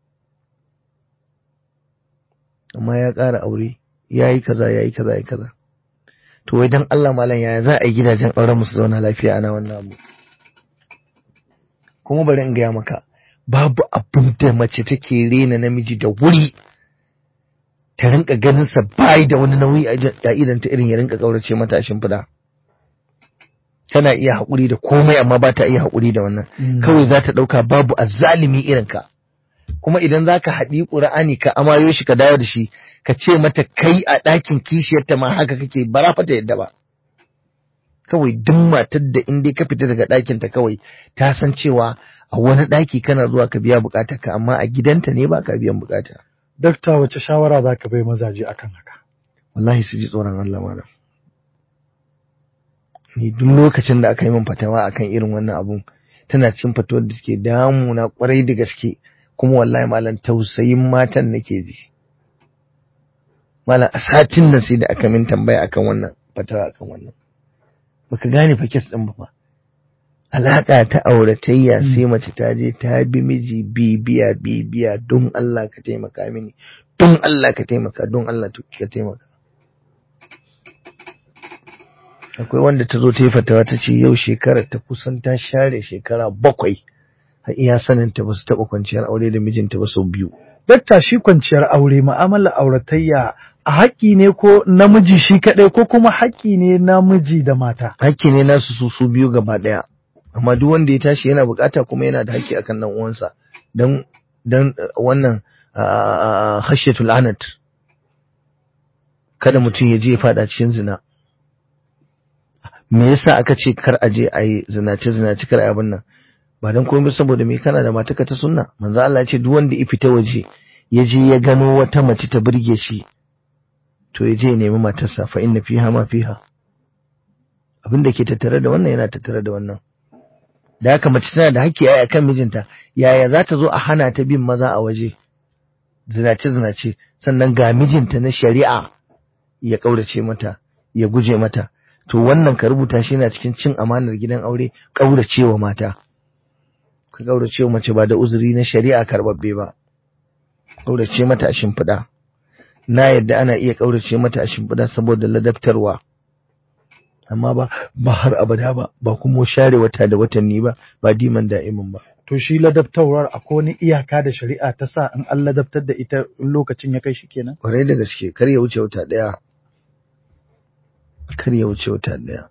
amma ya ƙara aure ya yi kaza ya yi kaza ya yi kaza to wai dan Allah malam yaya za a yi gidajen auren musu zauna lafiya ana wannan abu kuma bari in gaya maka babu abin da mace take rena namiji da wuri ta rinka ganin sa bai da wani nauyi a idan ta irin ya rinka kaurace mata a shimfiɗa tana iya haƙuri da komai amma ba ta iya haƙuri da wannan kawai za ta ɗauka babu azzalimi irin ka kuma idan za ka haɗi ƙura'ani ka amayo shi ka dawo da shi ka ce mata kai a ɗakin kishiyarta ma haka kake bara fata yadda ba kawai duk matar da in dai ka fita daga ɗakinta kawai ta san cewa a wani ɗaki kana zuwa ka biya bukata ka amma a gidanta ne ba ka biyan bukata. Dakta wace shawara za ka bai mazaje akan haka? Wallahi su ji tsoron Allah malam. Ni duk lokacin da aka yi min fatawa akan irin wannan abun tana cin fatawar da suke damuna kwarai da gaske kuma wallahi malam tausayin matan nake ji. Malam a satin nan sai da aka min tambaya akan wannan fatawa akan wannan. baka gane fa kes din ba fa alaka ta auratayya sai mace ta je ta bi miji bibiya bibiya don Allah ka taimaka mini don Allah ka taimaka don Allah ka taimaka akwai wanda ta zo ta yi fatawa ta ce yau shekara ta kusan ta share shekara bakwai har iya sanin ta ba su taɓa kwanciyar aure da mijinta ba sau biyu Dakta shi kwanciyar aure ma'amala auratayya a haƙƙi ne ko namiji shi kaɗai ko kuma haƙƙi ne namiji da mata. Haƙƙi ne nasu su su biyu gaba ɗaya. Amma duk wanda ya tashi yana buƙata kuma yana da haƙƙi akan ɗan uwansa. Dan dan wannan hashiyatul anat. Kada mutum ya je ya faɗa cikin zina. Me yasa aka ce kar a je a yi zinace zinace kar a yi abin nan? Ba dan komai saboda me kana da mataka ta sunna. Manzo Allah ya ce duk wanda ya fita waje ya je ya gano wata mace ta burge shi to ya je ya nemi matarsa fa inna fiha ma fiha abin da ke tattare da wannan yana tattare da wannan da haka mace tana da haƙƙi a kan mijinta yaya za ta zo a hana ta bin maza a waje zinace zinace sannan ga mijinta na shari'a ya ƙaurace mata ya guje mata to wannan ka rubuta shi yana cikin cin amanar gidan aure ƙauracewa mata ka ƙauracewa mace ba da uzuri na shari'a karɓaɓɓe ba ƙaurace mata a shimfiɗa na yadda ana iya ƙaurace mata a shimfiɗa saboda ladabtarwa amma ba ba har abada ba ba kuma share wata da watanni ba ba diman da'imin ba To shi ladabtarwar akwai wani iyaka da shari'a ta sa in an ladabtar da ita in lokacin ya kai shi kenan? ƙwarai da gaske kar ya wuce wata ɗaya kar ya wuce wata ɗaya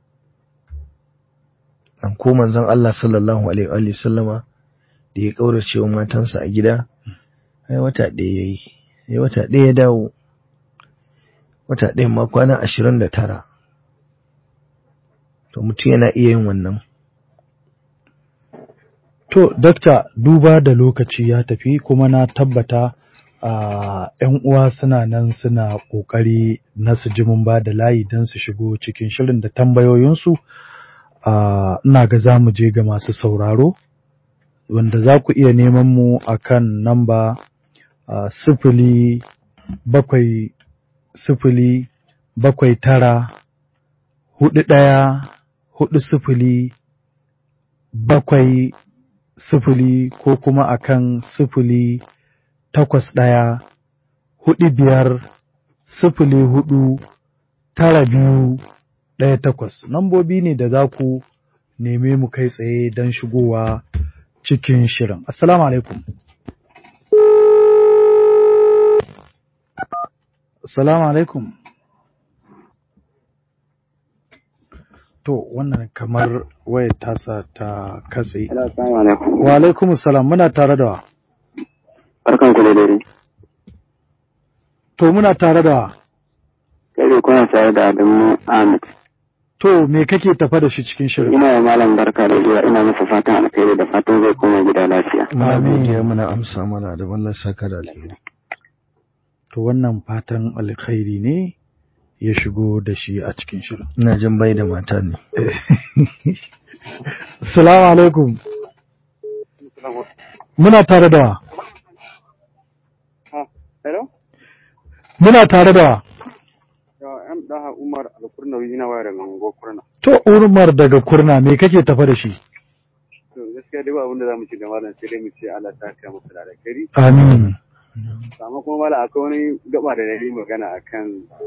an ko manzon Allah sallallahu alaihi wa sallama da ya ƙaurace wa matansa a gida ai wata ɗaya yayi sai wata ɗaya ya dawo wata ɗaya ma kwana ashirin da tara to mutum yana iya yin wannan To, Dokta, duba da lokaci ya tafi kuma na tabbata a ‘yan uwa suna nan suna ƙoƙari na su ji mun ba da layi don su shigo cikin shirin da tambayoyinsu. Ina ga za mu je ga masu sauraro, wanda za ku iya neman mu a kan namba sifili bakwai sifili bakwai tara hudu ɗaya hudu sifili bakwai sifili ko kuma akan sifili takwas ɗaya hudu biyar sifili hudu tara biyu ɗaya takwas nambobi ne da za ku neme mu kai tsaye don shigowa cikin shirin assalamu alaikum assalamu alaikum To wannan kamar wayar tasa ta katse. Wa alaikum salam muna tare da wa. Barkan ku da dare. To muna tare da wa. Kai ne kuna tare da Adamu Ahmed. To me kake tafa da shi cikin shirin? Ina wa malam barka da zuwa ina masa fatan alkhairi da fatan zai koma gida lafiya. muna godiya muna amsa mana da wallah saka da alheri To wannan fatan alkhairi ne ya shigo da shi a cikin shirin. ina jin bai da mata ne Salamu alaikum. Muna tare da wa? Hello? Muna tare da wa? Yawa, ‘yan ɗaha Umar Alkurnawi ina waya daga Mango Kurna. To, Urmar daga kurna me kake tafa da shi? To, gaskiya dai ba abin da za mu ci da malam sai dai mu ce Allah ta kai masa da alkhairi. Amin. Amma kuma malam akwai wani gaba da na yi magana akan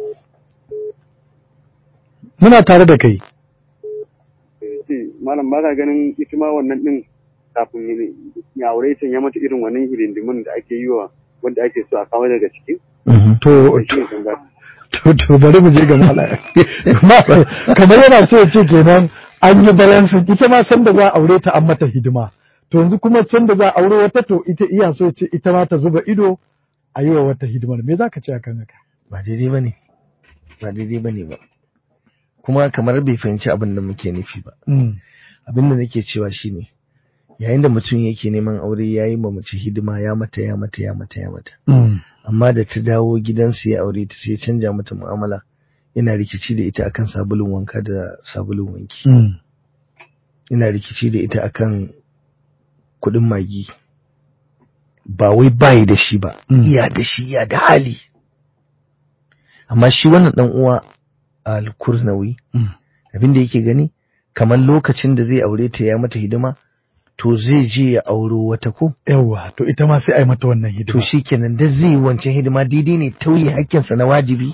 Muna tare da kai. eh, ce malam ba ka ganin ita ma wannan din kafin ya- ya aure ta ya mata irin wannan hidindimin da ake yi wa wanda ake so a kawo daga ciki. To, Shi ne tambaya. to, to bari mu je ga malam. Ma- Kamar yana so ya ce kenan an yi balansin ita ma san da za a aure ta an mata hidima. To yanzu kuma san da za a aure wata to ita iya so ya ce ita ma ta zuba ido a yi wa wata hidimar. Me za ka ce akan haka? ba daidai ba ne ba daidai ba ne ba kuma kamar bai fahimci abin da muke nufi ba Mm. abin da nake cewa shine yayin da mutum yake neman aure ya yi ma mace hidima ya mata ya mata ya mata ya mata Mm. amma da ta dawo gidansu ya aure ta sai ya canja mata mu'amala yana rikici da ita akan sabulun wanka da sabulun wanki Mm. ina rikici da ita akan kuɗin magi ba wai bayi da shi ba Mm. iya da shi iya da hali amma shi wannan dan uwa al-kurnawi Mm. abin da yake gani kamar lokacin da zai aure ta ya mata hidima to zai je ya auro wata ko Yawwa, to ita ma sai a yi mata wannan hidima. to shikenan da zai yi wancan hidima daidai ne tauye hakkinsa na wajibi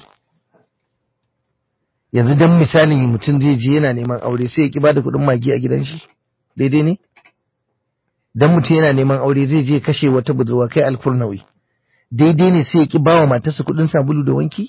yanzu dan misalin mutum zai je yana neman aure sai ya ki bada kuɗin magi a gidan shi daidai ne dan mutum yana neman aure zai je ya kashe wata budurwa kai alkurnawi daidai ne sai ya ki bawa matarsa kuɗin sabulu da wanki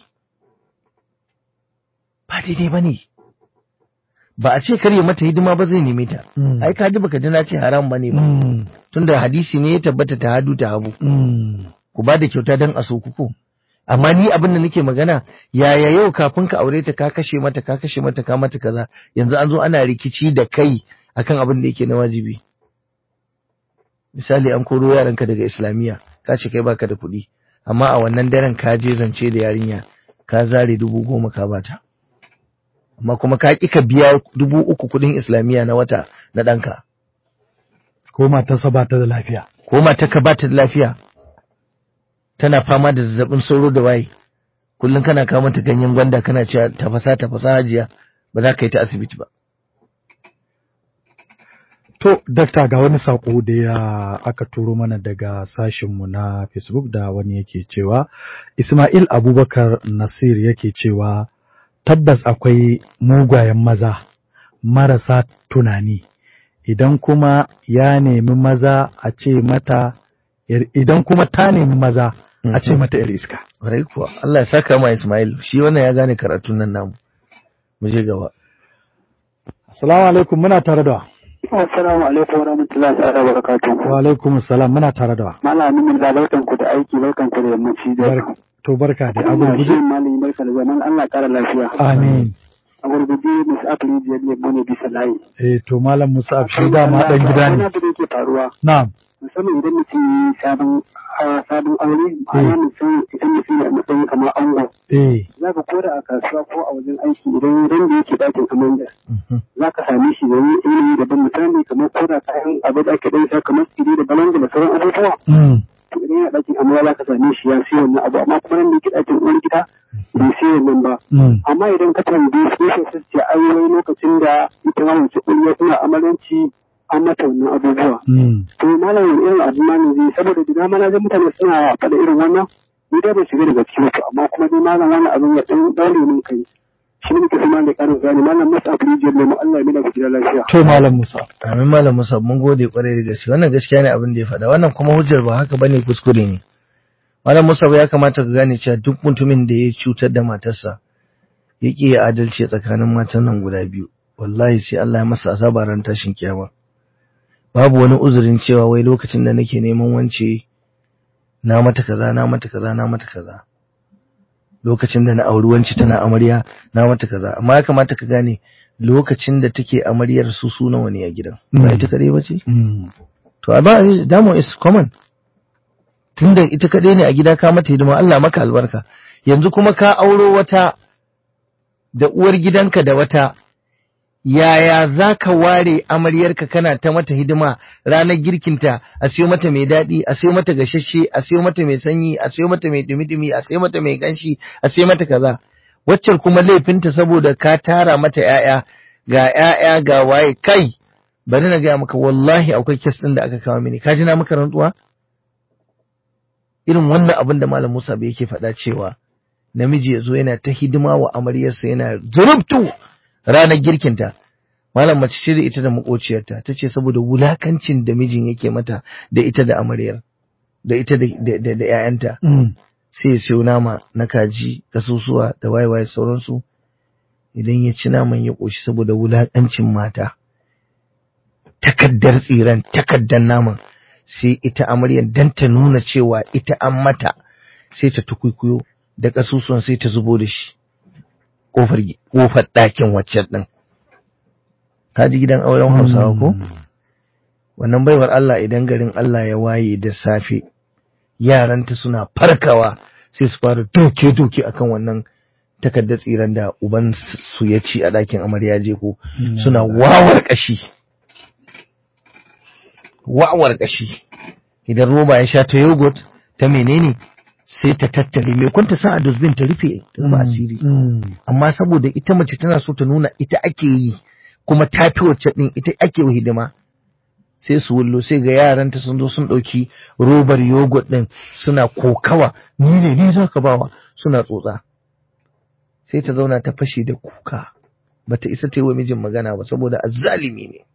ba daidai ba ne ba a ce kar ya mata hidima ba zai neme ta Mm. ai ka ji baka ji na ce haram ba ne ba Mm. tunda hadisi ne ya tabbata ta hadu ta habu Mm. ku ba da kyauta don a so ku ko amma ni abin da nake magana yaya yau kafin ka aure ta ka kashe mata ka kashe mata ka mata kaza yanzu an zo ana rikici da kai akan abin da yake na wajibi misali an koro yaranka daga islamiyya ka ce kai baka da kuɗi amma a wannan daren ka je zance da yarinya ka zare dubu goma ka bata amma kuma ka ƙi ka biya dubu uku kuɗin islamiyya na wata na ɗanka Ko matarsa ba ta da lafiya. ko matarka ba ta da lafiya tana fama da zazzabin sauro da waye kullum kana kawo mata ganyen gwanda kana cewa tafasa tafasa hajiya ba za ka yi ta asibiti ba To, dakta ga wani saƙo da ya aka turo mana daga sashinmu na Facebook da wani yake cewa, Ismail Abubakar Nasir yake cewa, tabbas akwai mugayen maza marasa tunani, idan kuma ya nemi maza a ce mata, yar- idan kuma ta nemi maza a ce mata ‘yar iska. Ƙwarai kuwa Allah ya saka ma Ismail shi wannan ya gane karatun nan namu mu je gaba Assalamu alaikum muna tare da wa. Assalamu alaikum wa rahmatullahi ta'ala wa barakatuhu. Wa alaikum salam muna tare da wa. Malamin mun da lautan ku da aiki lautan ku da yammaci da Bar- To barka da abu Ina shi guje. malami barka da zaman Allah kara lafiya. Amin. A gurguje musu afiri jiyar ne bane bisa layi. Eh to Malam Musa shi dama ɗan gida Wani ne. abu da yake faruwa Na'am. musamman idan mutum ya yi sabon a sabon aure ma'ana mutum idan mutum ya matsayin kamar ango Eh. za ka koda a kasuwa ko a wajen aiki idan ran da yake dakin amanda za ka same shi da yanayi daban misali kamar koda kayan abu da ake ɗansa kamar tsire da balanga da sauran abubuwa Mm. to idan yana ɗakin amarya za ka same shi ya siya wannan abu amma kuma ran da yake ɗakin uwar gida bai siya wannan ba Mm. amma idan ka tambaye su sai su ce ai wai lokacin da ita ma mace ƙulya suna amalanci an mata wannan abubuwa Mm. to malam wani irin abu ma ne zai saboda da dama na ga mutane suna faɗa irin wannan ni dai ban shiga daga cikin su amma kuma dai malam wani abin ya ɗan ɗaure min kai shi ne muke kuma da ƙarin gani malam masu abu rijiyar lemu Allah ya mina ku gida lafiya. To Malam Musa. amin malam Musa mun gode kwarai da gaske wannan gaskiya ne abin da ya faɗa wannan kuma hujjar ba haka bane kuskure ne malam Musa ya kamata ka gane cewa duk mutumin da ya cutar da matarsa ya ƙi ya adalci tsakanin matan nan guda biyu wallahi sai Allah ya masa azaba ran tashin kiyama babu wani uzurin cewa wai lokacin da nake neman wance na mata kaza na mata kaza na mata kaza lokacin da na auri wance tana amarya na mata kaza amma ya kamata ka gane lokacin da take amaryar su su nawa ne a gidan ba Mm. ita kadai ba ce Mm. to a ba damo is common tunda ita kadai ne a gida ka mata hidima Allah maka albarka yanzu kuma ka auro wata da uwar gidanka da wata yaya za ka ware amaryarka kana ta mata hidima ranar girkinta a siyo mata mai daɗi a siyo mata gashashe a siyo mata mai sanyi a siyo mata mai dumi-dumi a siyo mata mai ganshi a siyo mata kaza waccar kuma laifinta saboda ka tara mata ‘ya'ya ga ‘ya'ya ga waye kai bari na gaya maka wallahi akwai kes ɗin da aka kawo mini ka ji na maka rantsuwa irin wannan abin da malam Musa bai yake faɗa cewa namiji ya zo yana ta hidima wa amaryarsa yana zurubtu ranar girkinta malam mace ce da ita da makociyarta ta ce saboda wulakancin da mijin yake mata da ita da amaryar da ita da da ƴaƴanta sai ya sayo nama na kaji kasusuwa da waye-waye sauransu idan ya ci naman ya ƙoshi saboda wulakancin mata takaddar tsiran takaddar naman sai ita amaryar dan ta nuna cewa ita an mata sai ta tukuikuyo da kasusuwan sai ta zubo da shi kofar kofar ɗakin waccan ɗin ka ji gidan auren hausawa ko wannan baiwar Allah idan garin Allah ya waye da safe yaranta suna farkawa sai su fara doke-doke akan wannan takardar tsiran da uban su ya ci a ɗakin amarya je ko suna wawar ƙashi wawar ƙashi idan roba ya sha ta yogurt ta menene sai ta tattare mai kwanta sa a dustbin ta rufe ta ba asiri amma saboda ita mace tana so ta nuna ita ake yi kuma ta fi wacce din ita ake wa hidima sai su wullo sai ga yaranta sun zo sun ɗauki robar yogurt din suna kokawa ni ne ni za ka bawa suna tsotsa sai ta zauna ta fashe da kuka bata isa ta yi wa mijin magana ba saboda azzalimi ne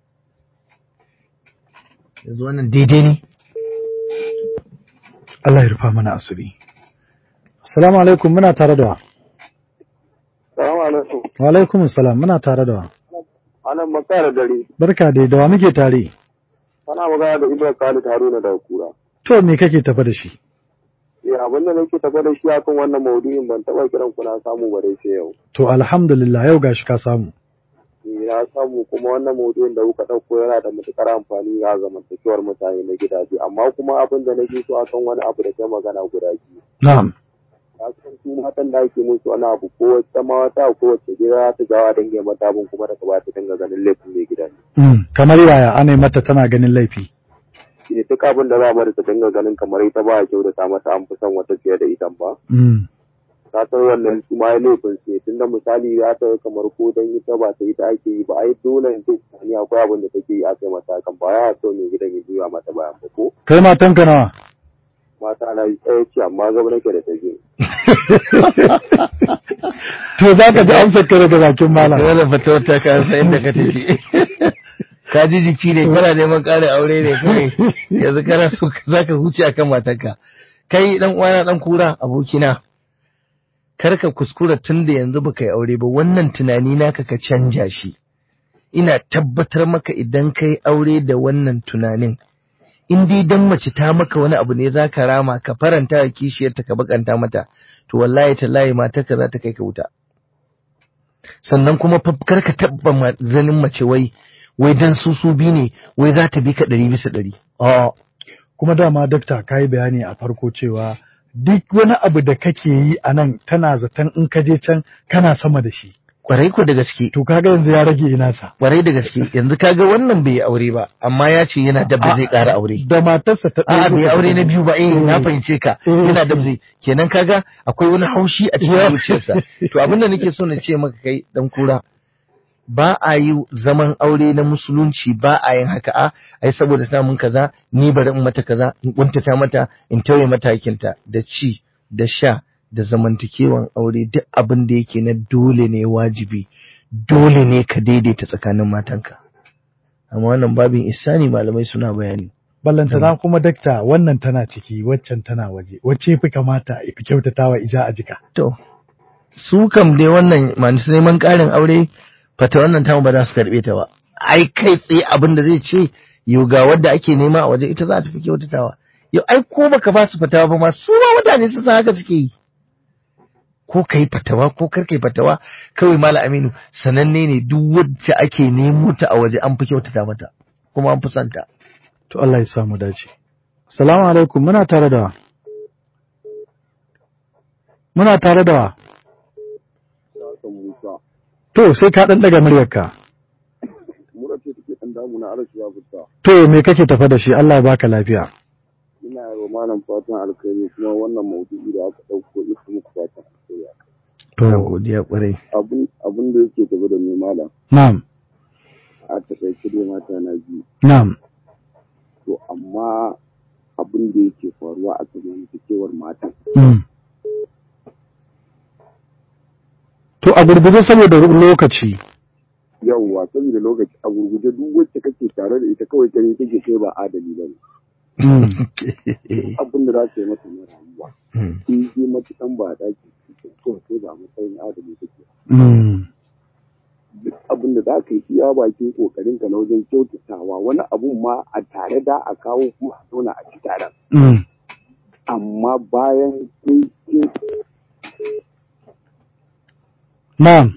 yanzu wannan daidai ne Allah ya rufa mana asiri Assalamu alaikum muna tare da wa Salamu alaikum. Wa alaikum salam muna tare da wa Anan makara dare. Barka dai da wa muke tare Ana magana da Ibrahim Khalid Haruna daga Kura. To me kake tafa da shi Eh abin da nake tafa da shi akan wannan maudu'in ban taba kiran ku na samu ba dai sai yau. To alhamdulillah yau gashi ka samu Eh na samu kuma wannan maudu'in da kuka dauko yana da matukar amfani ga zamantakewar mutane na gidaje amma kuma abin da nake so akan wani abu da kai magana guda biyu. Na'am Ka san su matan da ake musu wani abu ko wata mata ko wacce gida ta gawa dange mata abin kuma daga ba ta dinga ganin laifin mai gida ne. Mm, kamar yaya ana mata tana ganin laifi Shi ne duk abin da za mu ta dinga ganin kamar ita ba a kyautata mata an fi son wata fiye da ita ba. Mm, ta san wannan su ma laifin su tun da misali ya ta kamar ko dan ita ba ta ita ake yi ba ai dole in ce ni akwai abin da take yi a kai mata kan ba ya so ne gidan ya juya mata bayan ba ko kai matanka nawa mata na yi tsaye ce amma gaba nake da ta je to za ka ji amsar ka daga bakin malam Dole fata wata ka san inda ka tafi. Ka ji jiki ne kana neman ƙarin aure ne kai yanzu kana so za ka huce akan matarka. Kai dan uwana dan kura abokina. Kar ka kuskura tun da yanzu baka yi aure ba wannan tunani naka ka canja shi. Ina tabbatar maka idan kai aure da wannan tunanin in dai dan mace ta maka wani abu ne za ka rama ka faranta wa kishiyarta ka bakanta mata to wallahi tallahi matarka za ta kai ka wuta. sannan kuma fa kar ka tabba ma- zanin mace wai wai dan su su bi ne wai za ta bi ka ɗari bisa ɗari. A'a. kuma dama dakta ka yi bayani a farko cewa duk wani abu da kake yi a nan tana zaton in ka je can kana sama da shi Kwarai ko da gaske, to kaga yanzu ya rage ina sa kwarai da gaske, yanzu kaga wannan bai yi aure ba, amma ya ce yana dab da zai ƙara aure. da matarsa ta A'a bai ɗaya aure na biyu ba, eh na Mm. fahimce ka, Mm. yana dab zai, kenan kaga akwai wani haushi a cikin zuciyarsa. To abin da nake so na ce maka kai dan kura, ba a yi zaman aure na musulunci ba a yin haka a ai saboda ta mun kaza ni bari in mata kaza in kuntata mata in tauye matakinta da ci da sha da zamantakewan aure duk abin da yake na dole ne wajibi dole ne ka daidaita tsakanin matanka amma wannan babin isani malamai suna bayani ballantana kuma dakta wannan tana ciki waccan tana waje wacce fi kamata a fi kyautatawa ija a jika to su kam dai wannan masu neman ƙarin aure fata wannan tamu ba za su karɓe ta ba ai kai tsaye abin da zai ce yau ga wadda ake nema a waje ita za ta fi kyautatawa yau ai ko baka ba su fatawa ba ma su ma mutane sun san haka suke yi ko kai fatawa ko kar kai fatawa kawai mala aminu sananne ne duk wacce ake nemo ta a waje an fi kyautata mata kuma an fi son ta to Allah ya samu dace assalamu alaikum muna tare da wa muna tare da wa Hassan Musa To sai ka ɗan ɗaga muryarka. mura ce take dan damu na arashi ya fita To me kake tafa da shi Allah ya baka lafiya. ina yi wa malam fatan alkhairi kuma wannan maudu'i da aka dauko ita muku fatan alkhairi na To godiya kwarai abun abun da yake tafi da mai malam na'am a takaice dai mata na biyu na'am to amma abin da yake faruwa a zamantakewar matan mm. To a gurguje saboda lokaci. yawwa saboda lokaci a gurguje duk wacce kake tare da ita kawai gani kake kai ba adali ba ne Mm. abin da za ta yi mata na rayuwa Mm. in ji matukan ba a daki kawai kai ba a matsayin adali kake Mm. duk abin da za ka yi iya bakin kokarin ka na wajen kyautatawa wani abun ma a tare da a kawo kuma a zauna a ci taron Mm. amma bayan kun kin Na'am.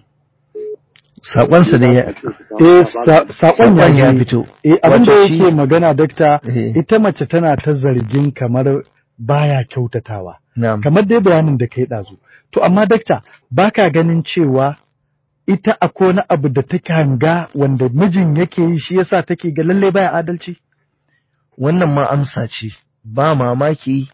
sakonsa da ya Eh sa- saƙon Saƙon ya ya je. fito. Eh abin da Wato shi- yake magana dakta Eh. ita mace tana ta zargin kamar baya kyautatawa. na'am Kamar dai bayanin da kai ɗazu. To amma dakta baka ganin cewa ita akwai wani abu da take hanga wanda mijin yake yi shi yasa take ga lalle baya adalci? wannan ma amsa ce ba mamaki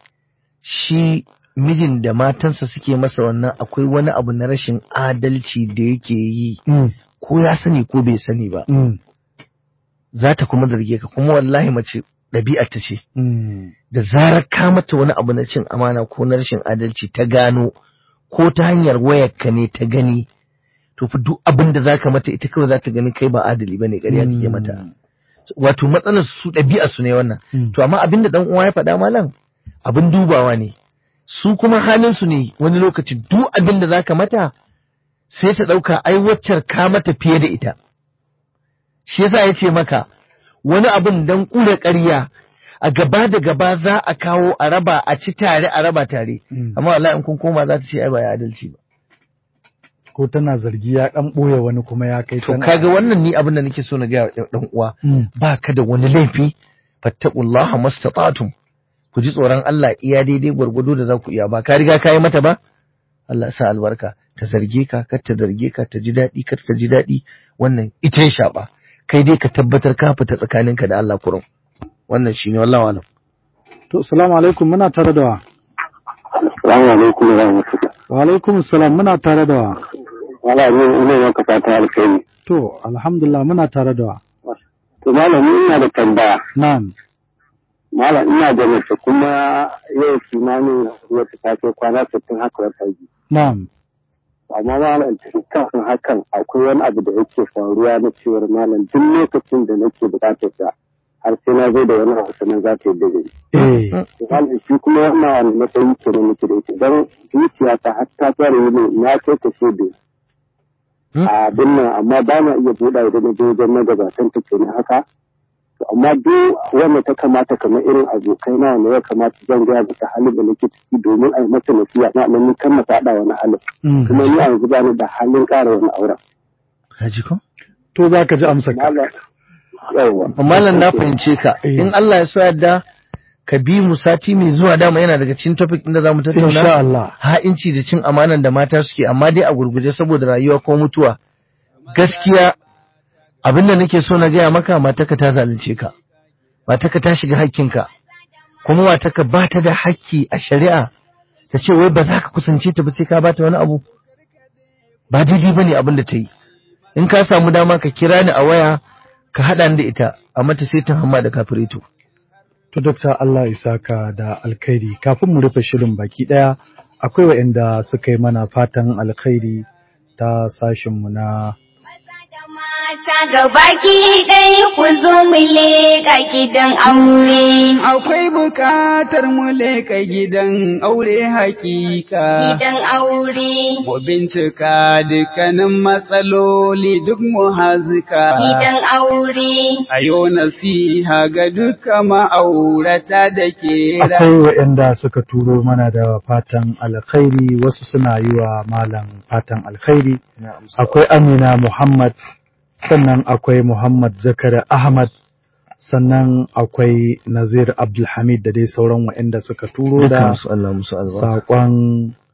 shi mijin da matansa suke masa wannan akwai wani abu na rashin adalci da yake yi Mm. ko ya sani ko bai sani ba Mm. za ta kuma zarge ka kuma wallahi mace ɗabi'ar ta ce Mm. da zarar ka mata wani abu na cin amana ko na rashin adalci ta gano ko ta hanyar wayarka ne ta gani to fa duk abin da zaka mata ita kawai za ta gani kai ba adali bane ƙarya kake mata wato matsalar su ɗabi'ar su ne wannan Mm. to amma abin da dan uwa ya faɗa malam abin dubawa ne su kuma halin su ne wani lokaci duk abin da zaka mata sai ta ɗauka ai waccar ka mata fiye da ita shi yasa ya ce maka wani abin dan ƙura ƙarya a gaba da gaba za a kawo a raba a ci tare a raba tare Mm. amma wallahi in kun koma za ta ce ai ba ya adalci ba Ko tana zargi ya ɗan ɓoye wani kuma ya kai to tana- kaga wannan ni abin da nake so na ga dan uwa Mm. ba ka da wani laifi fattaqullaha mastata'tum ku ji tsoron Allah iya daidai gwargwado da za ku iya ba ka riga ka yi mata ba Allah ya sa albarka ta zarge ka kar ta zarge ka ta ji daɗi kar ta ji daɗi wannan ita ya shaɓa kai dai ka tabbatar ka fita tsakaninka da Allah kurum wannan shine wallahi alam To assalamu alaikum muna tare da wa. Assalamu alaikum wa rahmatullah. Wa alaikum salam muna tare da wa. Wala ne ina maka fatan alkhairi. To alhamdulillah muna tare da wa. To malami ina da tambaya. Na'am. Malam ina da mace kuma yau kimanin wata ta kai kwana sittin haka wata biyu. Na'am. Amma malam tun kafin hakan akwai wani abu da yake faruwa na cewar malam duk lokacin da nake bukatar ta har sai na zo da wani abu sannan za ta yi da ni. Eh. To malam shi kuma wannan wani matsayi ke na nake da ita don zuciya ta har ta fara yi ne na kai ta shebe. Hmm? A abin nan amma ba na iya buɗa idan na je wajen magabatan ta ke haka. To amma duk wanda ta kamata kamar irin abokai na wanda ya kamata zan gaya mata halin da nake ciki domin a yi mata nasiha na nan ni kan na faɗa wani halin. Mm. Kuma ni a yanzu ba ni da halin ƙara wani auren. ka ji ko To za ka ji amsa ka. Malam yawwa. malam na fahimce ka Eh. in Allah ya so yadda ka bi mu sati mai zuwa dama yana daga cikin topic ɗin da zamu Insha tattauna Allah. ha'inci da cin amanan da mata suke amma dai a gurguje saboda rayuwa ko mutuwa gaskiya abin da nake so na gaya maka mataka ta zalunce ka mataka ta shiga hakkinka kuma mataka ba ta da hakki a shari'a ta ce wai ba za ka kusance ta ba sai ka bata wani abu ba daidai ba ne abin da ta yi in ka samu dama ka kira ni a waya ka haɗa ni da ita a mata sai ta hamma da kafirito To Dokta Allah ya saka da alkhairi kafin mu rufe shirin baki ɗaya akwai waɗanda suka yi mana fatan alkhairi ta sashinmu na Mata gabaki ɗaya ku zo mu leƙa gidan aure. Akwai bukatar mu leƙa gidan aure hakika. Gidan aure. Mu bincika dukkanin matsaloli duk mu hazika. Gidan aure. A yau nasiha ga duka ma'aurata da ke ra- akwai waɗanda suka turo mana da fatan alkhairi wasu suna yi wa malam fatan alkhairi akwai Amina Muhammad sannan akwai Muhammad Zakari Ahmad sannan akwai Nazir Abdulhamid da dai sauran waɗanda suka turo da Dukansu Allah musu albarka saƙon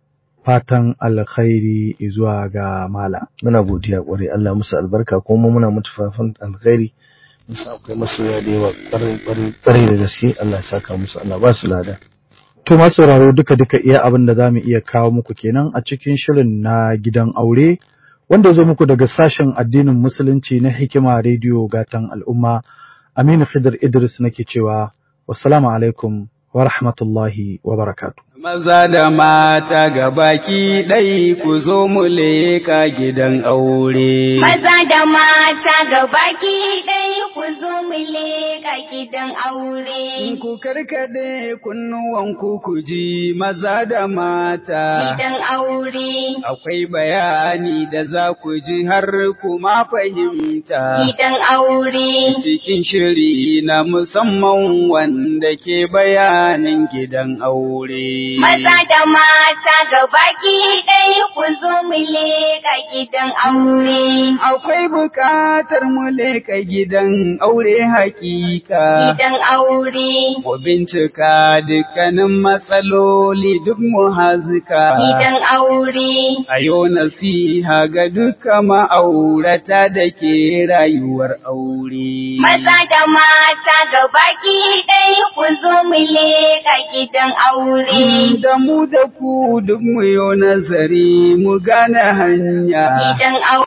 fatan alkhairi zuwa ga malam. muna godiya kwarai Allah musu albarka kuma muna mutu fafan alkhairi musa akwai masoya da yawa kwarai kwarai kwarai da gaske Allah ya saka musu Allah ba su lada To masu sauraro duka duka iya abin da za mu iya kawo muku kenan a cikin shirin na gidan aure wanda ya zo muku daga sashen addinin musulunci na hikima rediyo gatan al'umma Aminu Khidir Idris nake cewa wassalamu alaikum wa rahmatullahi wa barakatuh. Maza da mata gabaki ɗai ku zo mu leka gidan aure. Maza da mata gabaki ɗaya ku zo mu leƙa gidan aure. Ku karkade kunnuwanku ku ji maza da mata. Gidan aure. Akwai bayani da za ku ji har kuma fahimta. Gidan aure. Cikin shiri na musamman wanda ke bayanin gidan aure. Maza da mata gabaki ɗaya ku zo mu leƙa gidan aure. Akwai bukatar mu leka gidan aure hakika. Gidan aure. Mu bincika dukkanin matsaloli duk mu hazika. Gidan aure. A yau nasiha ga duka ma'aurata da ke rayuwar aure. Maza da mata gabaki ɗaya ku zo mu leƙa gidan aure. Da mu da ku duk mu yo nazari mu gane hanya. Gidan aure.